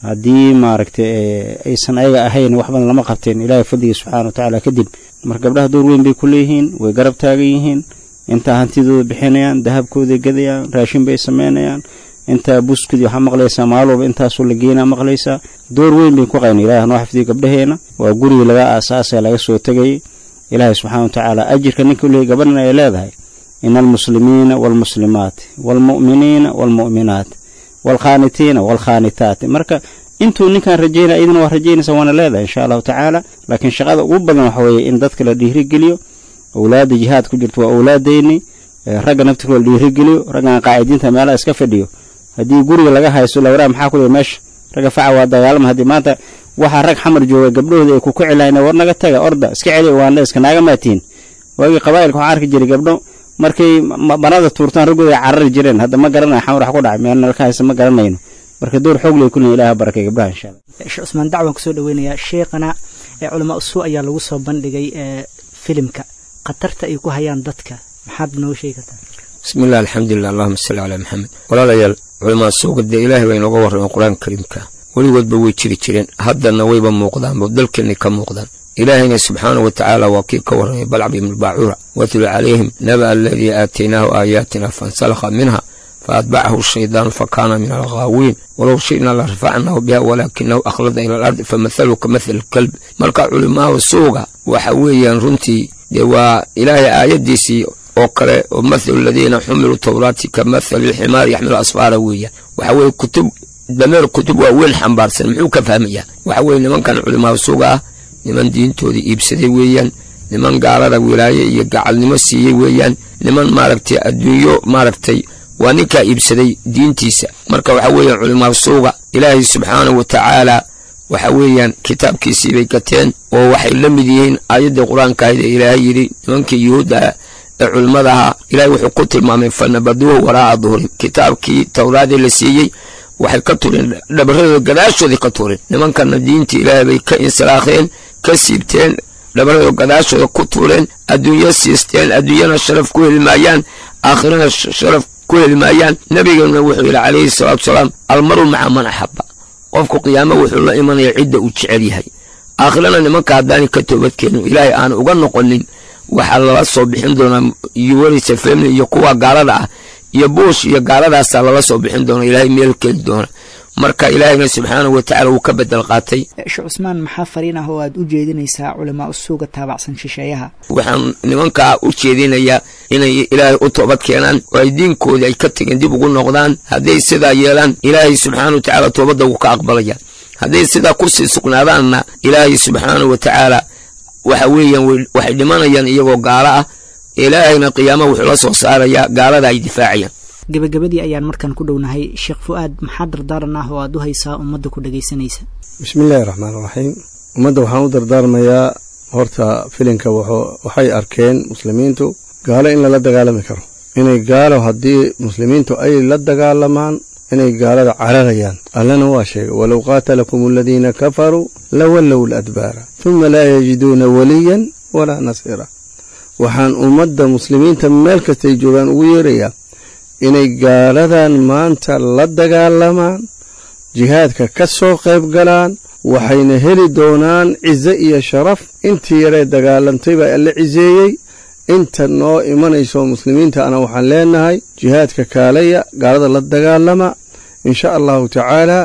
haddii maaragtay aysan ayaga ahayn wax badan lama qabteen ilaahay fadliga subxaana wa tacaala kadib marka gabdhaha door weyn bay ku leeyihiin way garab taagan yihiin intaa hantidooda bixinayaan dahabkooday gadayaan raashin bay samaynayaan intaa buskudi waxaa maqlaysaa maalin walba intaasoo la geynaa maqlaysaa door weyn bay ku qayna ilahi hanoo xifdiyo gabdhaheena waa gurigii laga aasaasay laga soo tegayay ilaahay subxana wa tacaala ajirka ninka uleeyay gabadhan ay leedahay ina almuslimiina waalmuslimaati waalmu'miniina waalmu'minaati waalkhaanitiina waalkhaanitaati marka intuu ninkaan rajaynaya idina waa rajaynaysa waana leedahay insha allahu tacaala laakiin shaqada ugu badan waxa weeye in dadka la dhiirigeliyo owlaadda jihaad ku jirto waa owlaadeyni ragga naftirkoo la dhiirigeliyo raggan qaacidiinta meelaha iska fadhiyo haddii guriga laga haysto lawraa maxaa ku meesha ragga faca waa dagaalama haddii maanta waxaa rag xamar jooga gabdhahooda ay ku kici lahayn war naga taga orda iska celi waanle iska naaga maatiin waagii qabaa'ilka waxaan arki jiray gabdho markay banada tuurtaan raggooda ay carari jireen hadda ma garanayo xamar wax ku dhacay meel nalka haysta ma garanayno marka door xoog lay kuleeyin ilaha barakay gabdhaha insha allah sheekh cusmaan dacwan kusoo dhaweynayaa sheekhana ee culamaa usuu ayaa lagu soo bandhigay ee filimka khatarta ay ku hayaan dadka maxaad noo sheegi kartaa bismi illah alxamdulilah allahuma salli calaa maxamed walaalayaal culamaa suuga dee ilaahay baa inooga warrameen qur-aanka kariimka weligoodba way jiri jireen haddana wayba muuqdaanba dalkeennay ka muuqdaan ilaahayna subxaanahu wa tacaala waa kii ka warramay balcab ibnu baacuura watlu calayhim naba aladii aataynaahu aayaatina fansalakha minha faatbacahu shaydaanu fakaana min alghaawiin walow shi'naa la rafacnahu biha walaakinahu akhlada ila alardi famathalu ka mathali kalb marka culimaada suuga waxa weeyaan runtii dee waa ilaahay aayaddiisii oo kale oo mathalu aladiina xumiluu tawraati ka mathali lximaar yaxmilu asfaara weeyaan waxa weeye kutub dameer kutub waa weyn xambaarsan muxuu ka fahmayaa waxa weeye nimankan culimaada suuga ah niman diintooda iibsaday weeyaan niman gaalada wilaaye iyo gacalnimo siiyey weeyaan niman maaragtay adduunyo maaragtay waa ninkaa iibsaday diintiisa marka waxa weeyaan culimaada suuga ilaahay subxaanahu wa tacaala waxa weeyaan kitaabkiisii bay gateen oo waxay la mid yihiin aayaddii qur-aanka ahayd ee ilaahay yidhi nimankii yuhuudda ee culimmada ahaa ilaahay wuxuu ku tilmaamay fanabaduuhu waraa'a duhurin kitaabkii towraadii la siiyey waxay ka tureen dhabaradooda gadaashooday ka tureen nimankana diintii ilaahay bay ka insalaakheen ka siibteen dhabaradooda gadaashooda ku tuureen adduunyo siisteen adduunyana sharaf ku heli maayaan aakhirana sharaf ku heli maayaan nabigeenuna wuxuu yidhi calayhi salaatu salaam almaru maca man axaba qofku qiyaamo wuxuu la imanaya cidda uu jecel yahay aakhirana nimanka haddaanay ka toobadkeenin ilaahay aan uga noqonin waxaa lala soo bixin doonaa yuwarisa family iyo kuwa gaalada ah iyo buush iyo gaaladaasaa lala soo bixin doona ilaahay meel keeni doona marka ilaahayna subxaanahu wa tacala wuu ka bedel qaatay sheekh cusmaan maxaa fariin ah oo aad u jeedinaysaa culamaa usuuga taabacsan shisheeyaha waxaan nimankaa u jeedinayaa inay ilaahay u toobad keenaan oo ay diinkoodii ay ka tegeen dib ugu noqdaan hadday sidaa yeelaan ilaahay subxaanahu wa tacaala toobadda wuu ka aqbalaya hadday sidaa kusii sugnaadaanna ilaahay subxaanahu wa tacaala waxa weeyaan waxay dhimanayaan iyagoo gaalo ah ilaahayna qiyaama wuxuu la soo saarayaa gaalada ay difaacayaan gebagabadii ayaan markan ku dhownahay sheekh fu-aad maxaa dardaaran ah oo aad u haysaa ummadda ku dhagaysanaysa bismillaahi raxmaan raxiim ummadda waxaan u dardaarmayaa horta filinka waxay arkeen muslimiintu gaalo in lala dagaalami karo inay gaalo haddii muslimiintu ay la dagaalamaan inay gaalada cararayaan allana waa sheegay walow qaatalakum aladiina kafaruu lawallow ladbaara huma laa yajiduuna waliyan walaa nasiira waxaan ummadda muslimiinta meel kastay joogaan ugu yeerayaa inay gaaladan maanta la dagaalamaan jihaadka ka soo qayb galaan waxayna heli doonaan cize iyo sharaf intii yaree dagaalantay baa alla ciseeyey inta noo imanayso muslimiinta ana waxaan leenahay jihaadka kaalaya gaalada la dagaalama insha allahu tacaala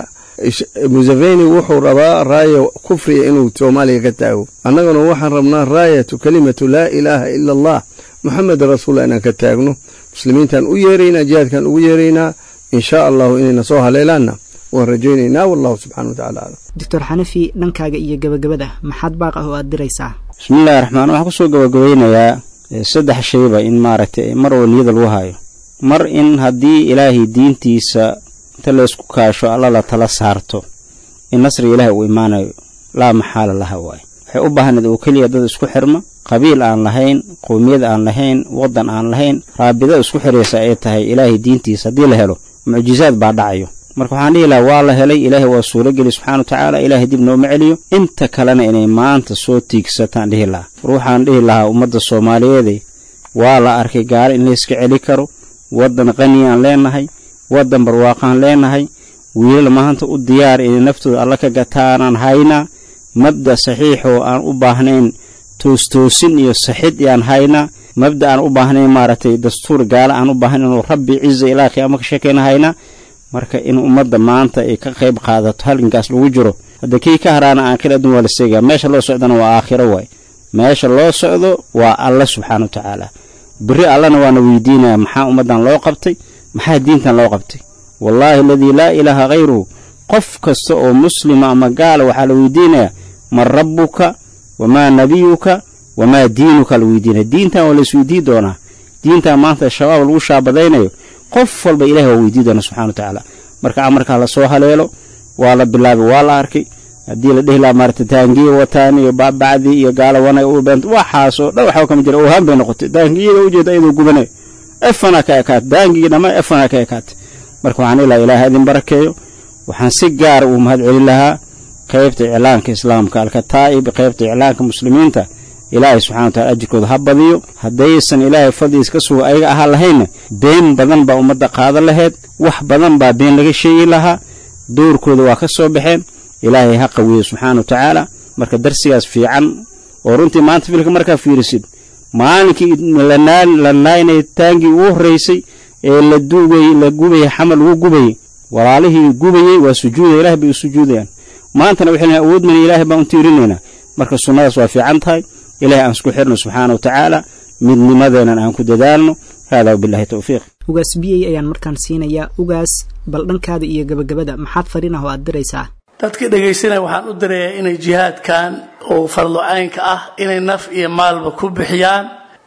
museveni wuxuu rabaa raaya kufriga inuu soomaaliya ka taago annaguna waxaan rabnaa raayatu kalimatu laa ilaaha ila allah moxamed rasuullah inaan ka taagno muslimiintaan u yeeraynaa jihaadkaan ugu yeeraynaa insha allahu inayna soo haleelaanna waan rajaynaynaa wallahu subxana wa tacala aclam doctor xanafi dhankaaga iyo gabagabada maxaad baaq ah oo aad diraysaa bismillahi raxmaan waxaan kusoo gabagabeynayaa saddex shayba in maaragtay mar oo niyada lagu hayo mar in haddii ilaahay diintiisa inta laysku kaasho alla la tala saarto in nasriga ilaahay uu imaanayo laa maxaala laha waaye waxay u baahnayd oo keliya dad isku xirma qabiil aan lahayn qowmiyad aan lahayn waddan aan lahayn raabida isku xiraysa ay tahay ilaahay diintiisa haddii la helo mucjizaad baa dhacayo marka waxaan dhihi lahaa waa la helay ilaahay waa suurogeli subxana wa tacaala ilaahay dib nooma celiyo inta kalena inay maanta soo tiigsataan dhihi lahaa war waxaan dhihi lahaa ummadda soomaaliyeede waa la arkay gaalo in layska celi karo waddan qaniyaan leenahay waddan barwaaqaan leenahay wiilal maanta u diyaar inay naftooda alla ka gataanaan haynaa mabda saxiix oo aan u baahnayn toostoosin iyo saxid yaan haynaa mabda aan u baahnayn maaragtay dastuur gaala aan u baahnayn inuu rabbi ciza ilaa qiyaamo ka sheekayna haynaa marka in ummadda maanta ay ka qayb qaadato halgankaas lagu jiro hadda kii ka haraana aakhir adduun waa la seegaa meesha loo socdana waa aakhiro waay meesha loo socdo waa alla subxaana wa tacaala beri allana waana weydiinaya maxaa ummaddan loo qabtay maxaa diintan loo qabtay wallaahi aladii laa ilaaha khayruhu qof kasta oo muslima ama gaala waxaa la weydiinayaa man rabbuka wamaa nabiyuka wamaa diinuka la weydiinaya diintan waa la isweydii doonaa diintan maanta shabaab lagu shaabadaynayo qof walba ilahi waa weydii doona subxana wa tacaala marka amarkaa lasoo haleelo waa la bilaabay waa la arkay haddii la dhihi lahaa maarata taangiya wataan iyo baabacdii iyo gaala wanag u beent waxaasoo dhan waxba kama jira ohaan bay noqotay taangiyada ujeeda iyadoo gubanayo efana ka ekaatay taangigii dhammaan efana ka ekaatay marka waxaan ilaa ilaaha idin barakeeyo waxaan si gaara uu mahad celin lahaa qaybta iclaanka islaamka alkataa'ib qaybta iclaanka muslimiinta ilaahay subxana wa tacala ajirkooda ha badiyo haddaysan ilaahay fadligiis ka suga ayaga ahaan lahaynna been badan baa ummadda qaadan laheyd wax badan baa been laga sheegi lahaa dowrkooda waa ka soo baxeen ilaahay ha qawiyo subxaana wa tacaala marka darsigaas fiican oo runtii maanta filka markaa fiirisid maalinkii la naaynay taangii ugu horraysay ee la duugay la gubayay xamal lagu gubayay walaalihii gubayey waa sujuudaya ilahay bay u sujuudayaan maantana waxay leeyihin awood mana ilaahay baan u tiirinaynaa marka sunnadaas waa fiican tahay ilahay aan isku xirno subxaana wa tacaala midnimadeenan aan ku dadaalno haadaa wabillahi towfiiq ugaas biyey ayaan markaan siinayaa ugaas bal dhankaada iyo gebagabada maxaad fariin ah oo aad diraysaa dadka dhegaysanaya waxaan u dirayaa inay jihaadkan oo farlocaynka ah inay naf iyo maalba ku bixiyaan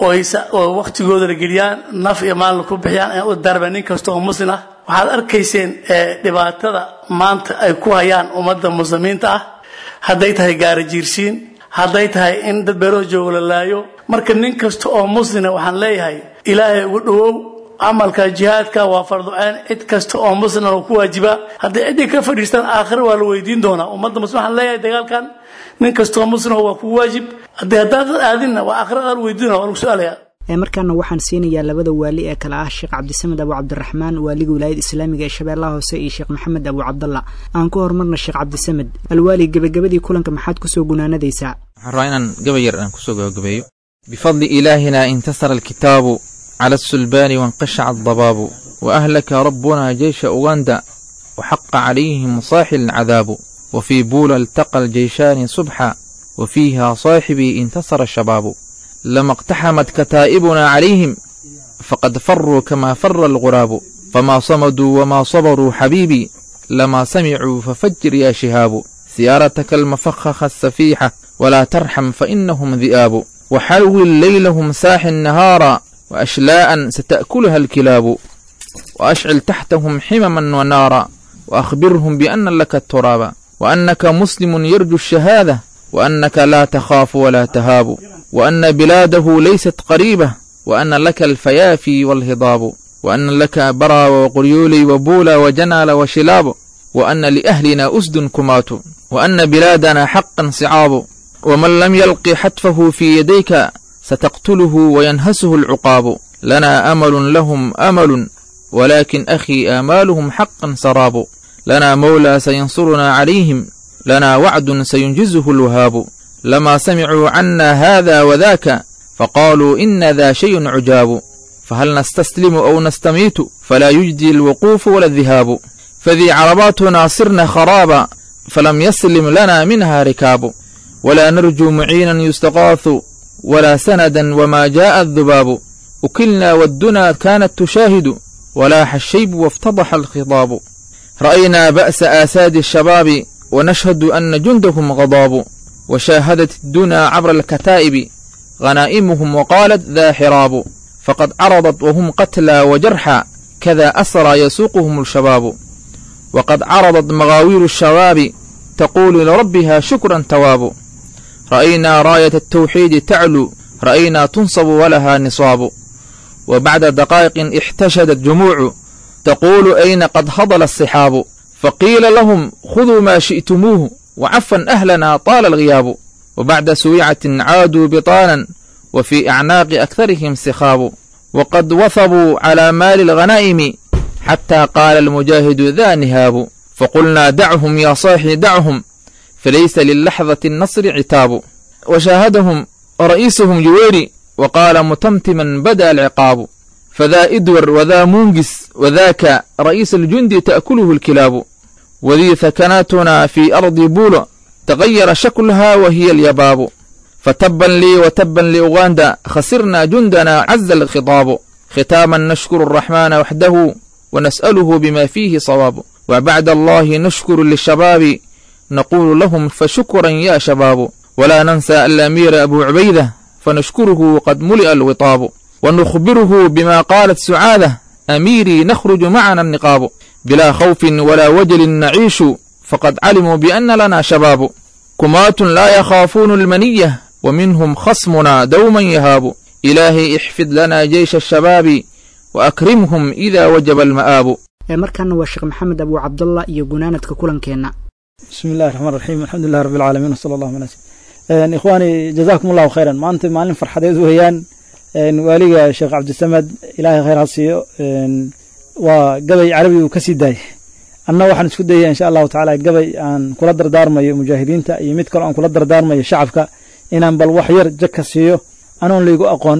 oo wakhtigoodana geliyaan naf iyo maalna ku bixiyaan aan u darba nin kasta oo muslim ah waxaad arkayseen dhibaatada maanta ay ku hayaan ummadda muslimiinta ah hadday tahay gaara jiirsiin hadday tahay in dad beeloo joogo la laayo marka nin kasta oo muslina waxaan leeyahay ilaahay ugu dhowow camalka jihaadka waa farduceen cid kasta oo muslim oo ku waajiba hadday ciddii ka fadhiistaan aakhira waa la weydiin doonaa ummadda muslim waxaan leeyahay dagaalkan nin kastoo muslim waa ku waajib haddii haddaad aadinna waa aakhira waa la weydiin waa lagu su-aalayaa markaana waxaan siinayaa labada waali ee kale ah sheekh cabdisamed abu cabdiraxmaan waaliga wilaayada islaamiga ee shabeellaha hoose iyo sheekh maxamed abu cabdalla aan ku horumarna sheekh cabdisamed alwaali gebagabadii kulanka maxaad kusoo gunaanadaysaa waxaan rabaa inaan gabay yar aan kusoo gabagabeeyo bifadli ilaahina intasara alkitaabu cala asulbaani wainqashaca adabaabu waahlaka rabbuna jeysha uganda waxaqa calayhim saaxi alcadaabu wafii buula altaqa aljeyshaani subxa wafiiha saaxibii intasara shabaabu lama اqtaxamat kataa'ibuna calayhim faqad faruu kama fara alguraabu famaa samaduu wamaa sabaruu xabiibii lamaa samicuu fafajir yaa shihaabu siyaarataka almafakhaha asafiixa walaa tarxam fainahum di'aabu waxawil leylahum saaxi nahaara waashlaa'an sata'kuluha alkilaabu waashcil taxtahum ximaman wanaara waakhbirhum biana laka turaaba waannaka muslimun yarju الشhahaadة waannaka laa takhaafu walaa tahaabu وأن بلاده ليست قريبة وأن لك الفيافي والهضاب وأن لك برا وقريولي وبولا وجنال وشلاب وأن لأهلنا أسد كمات وأن بلادنا حقا صعاب ومن لم يلق حتفه في يديك ستقتله وينهسه العقاب لنا أمل لهم أمل ولكن أخي آمالهم حقا سراب لنا مولى سينصرنا عليهم لنا وعد سينجزه الوهاب لما سمعوا عنا هذا وذاك فقالوا إن ذا شيء عجاب فهل نستسلم أو نستميت فلا يجدي الوقوف ولا الذهاب فذي عرباتنا صرنا خرابا فلم يسلم لنا منها ركاب ولا نرجو معينا يستغاث ولا سندا وما جاء الذباب أكلنا والدنا كانت تشاهد ولاح الشيب وافتضح الخضاب رأينا بأس آساد الشباب ونشهد أن جندهم غضاب وشاهدت الدنا عبر الكتائب غنائمهم وقالت ذا حراب فقد عرضت وهم قتلى وجرحى كذا أسرى يسوقهم الشباب وقد عرضت مغاوير الشباب تقول لربها شكرا تواب رأينا راية التوحيد تعلو رأينا تنصب ولها نصاب وبعد دقائق احتشدت جموع تقول أين قد هضل الصحاب فقيل لهم خذوا ما شئتموه وعفا أهلنا طال الغياب وبعد سويعة عادوا بطانا وفي أعناق أكثرهم سخاب وقد وثبوا على مال الغنائم حتى قال المجاهد ذا نهاب فقلنا دعهم يا صاحي دعهم فليس للحظة النصر عتاب وشاهدهم رئيسهم جويري وقال متمتما بدا العقاب فذا إدور وذا مونجس وذاك رئيس الجند تأكله الكلاب وذي ثكناتنا في أرض بولو تغير شكلها وهي اليباب فتبا لي وتبا لأوغندا خسرنا جندنا عز الخطاب ختاما نشكر الرحمن وحده ونسأله بما فيه صواب وبعد الله نشكر للشباب نقول لهم فشكرا يا شباب ولا ننسى الأمير أبو عبيدة فنشكره قد ملئ الوطاب ونخبره بما قالت سعادة أميري نخرج معنا النقاب بلا خوف ولا وجل نعيش فقد علموا بأن لنا شباب كمات لا يخافون المنية ومنهم خصمنا دوما يهاب إلهي احفظ لنا جيش الشباب وأكرمهم إذا وجب المآب markaana waa sheekh maxamed abu cabdallah iyo gunaanadka kulankeenna bismi illahi raxmaan raxiim alxamdulilah rabbi alcaalamiin wasala allahu ala sl ikhwaani jazaakum allahu khayran maanta maalin farxadeed weeyaan waaliga sheekh cabdisamed ilaahay khayr ha siiyo waa gabay carabi uu ka sii daayay anna waxaan isku dayaya insha allahu tacaala gabay aan kula dardaarmayo mujaahidiinta iyo mid kaloo aan kula dardaarmayo shacabka inaan bal wax yar jagka siiyo anoon laygu aqoon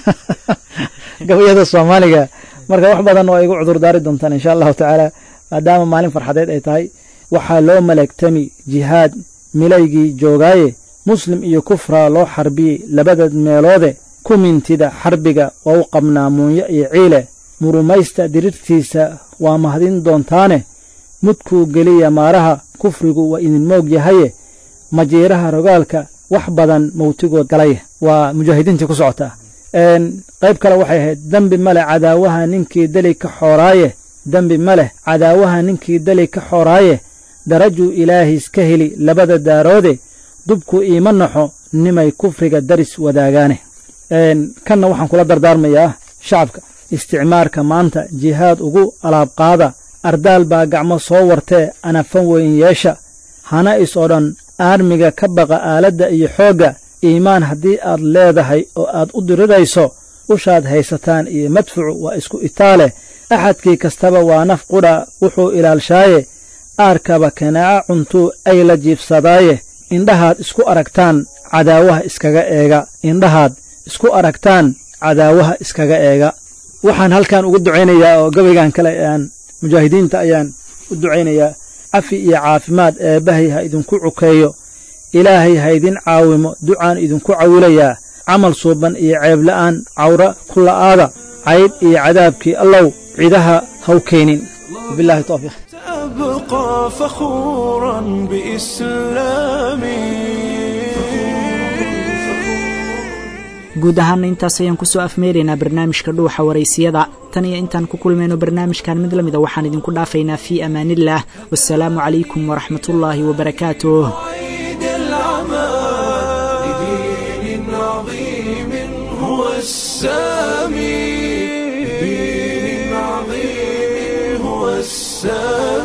gabayada soomaaliga marka wax badan waa igu cudurdaari doontaan insha allahu tacaala maadaama maalin farxadeed ay tahay waxaa loo maleegtami jihaad milaygii joogaaye muslim iyo kufraa loo xarbiyey labada meeloode ku mintida xarbiga waa u qabnaa muunyo iyo ciile murumaysta dirirtiisa waa mahadin doontaane mudkuu geliya maaraha kufrigu waa idin moog yahaye majiiraha rogaalka wax badan mawtigood galaye waa mujaahidiintii ku socotaa qayb kale waxay ahayd dembi maleh cadaawaha ninkii deli ka xooraaye dembi maleh cadaawaha ninkii deli ka xooraaye darajuu ilaahiis ka heli labada daaroode dubku iima naxo nimay kufriga daris wadaagaane kanna waxaan kula dardaarmayaa shacabka isticmaarka maanta jihaad ugu alaabqaada ardaal baa gacmo soo wartee anafan weyn yeesha hana is oo dhan aarmiga ka baqa aaladda iyo xoogga iimaan haddii aad leedahay oo aad u dirirayso ushaad haysataan iyo madfucu waa isku itaale axadkii kastaba waa naf qudha wuxuu ilaalshaaye aarkaba kanaaca cuntuu ay la jiifsadaaye indhahaad isku aragtaan cadaawaha iskaga eega indhahaad isku aragtaan cadaawaha iskaga eega waxaan halkan ugu ducaynayaa oo gabaygan kale aan mujaahidiinta ayaan u ducaynayaa cafi iyo caafimaad eebbahay ha idinku cukeeyo ilaahay ha idin caawimo ducaan idinku cawilayaa camal suuban iyo ceebla'aan cawra ku la'aada caydh iyo cadaabkii allow cidaha haw keenin wabillahi tawfiiq أبقى فخورا بإسلامي guud ahaana intaas ayaan kusoo afmeeraynaa barnaamijka dhuuxa waraysiyada tan iyo intaan ku kulmayno barnaamijkan mid la mida waxaan idinku dhaafaynaa fii amaaniillah wasalaamu calaykum waraxmatullaahi wabarakaatuh عيد العمى لدين عظيم هو السامي لدين عظيم هو السامي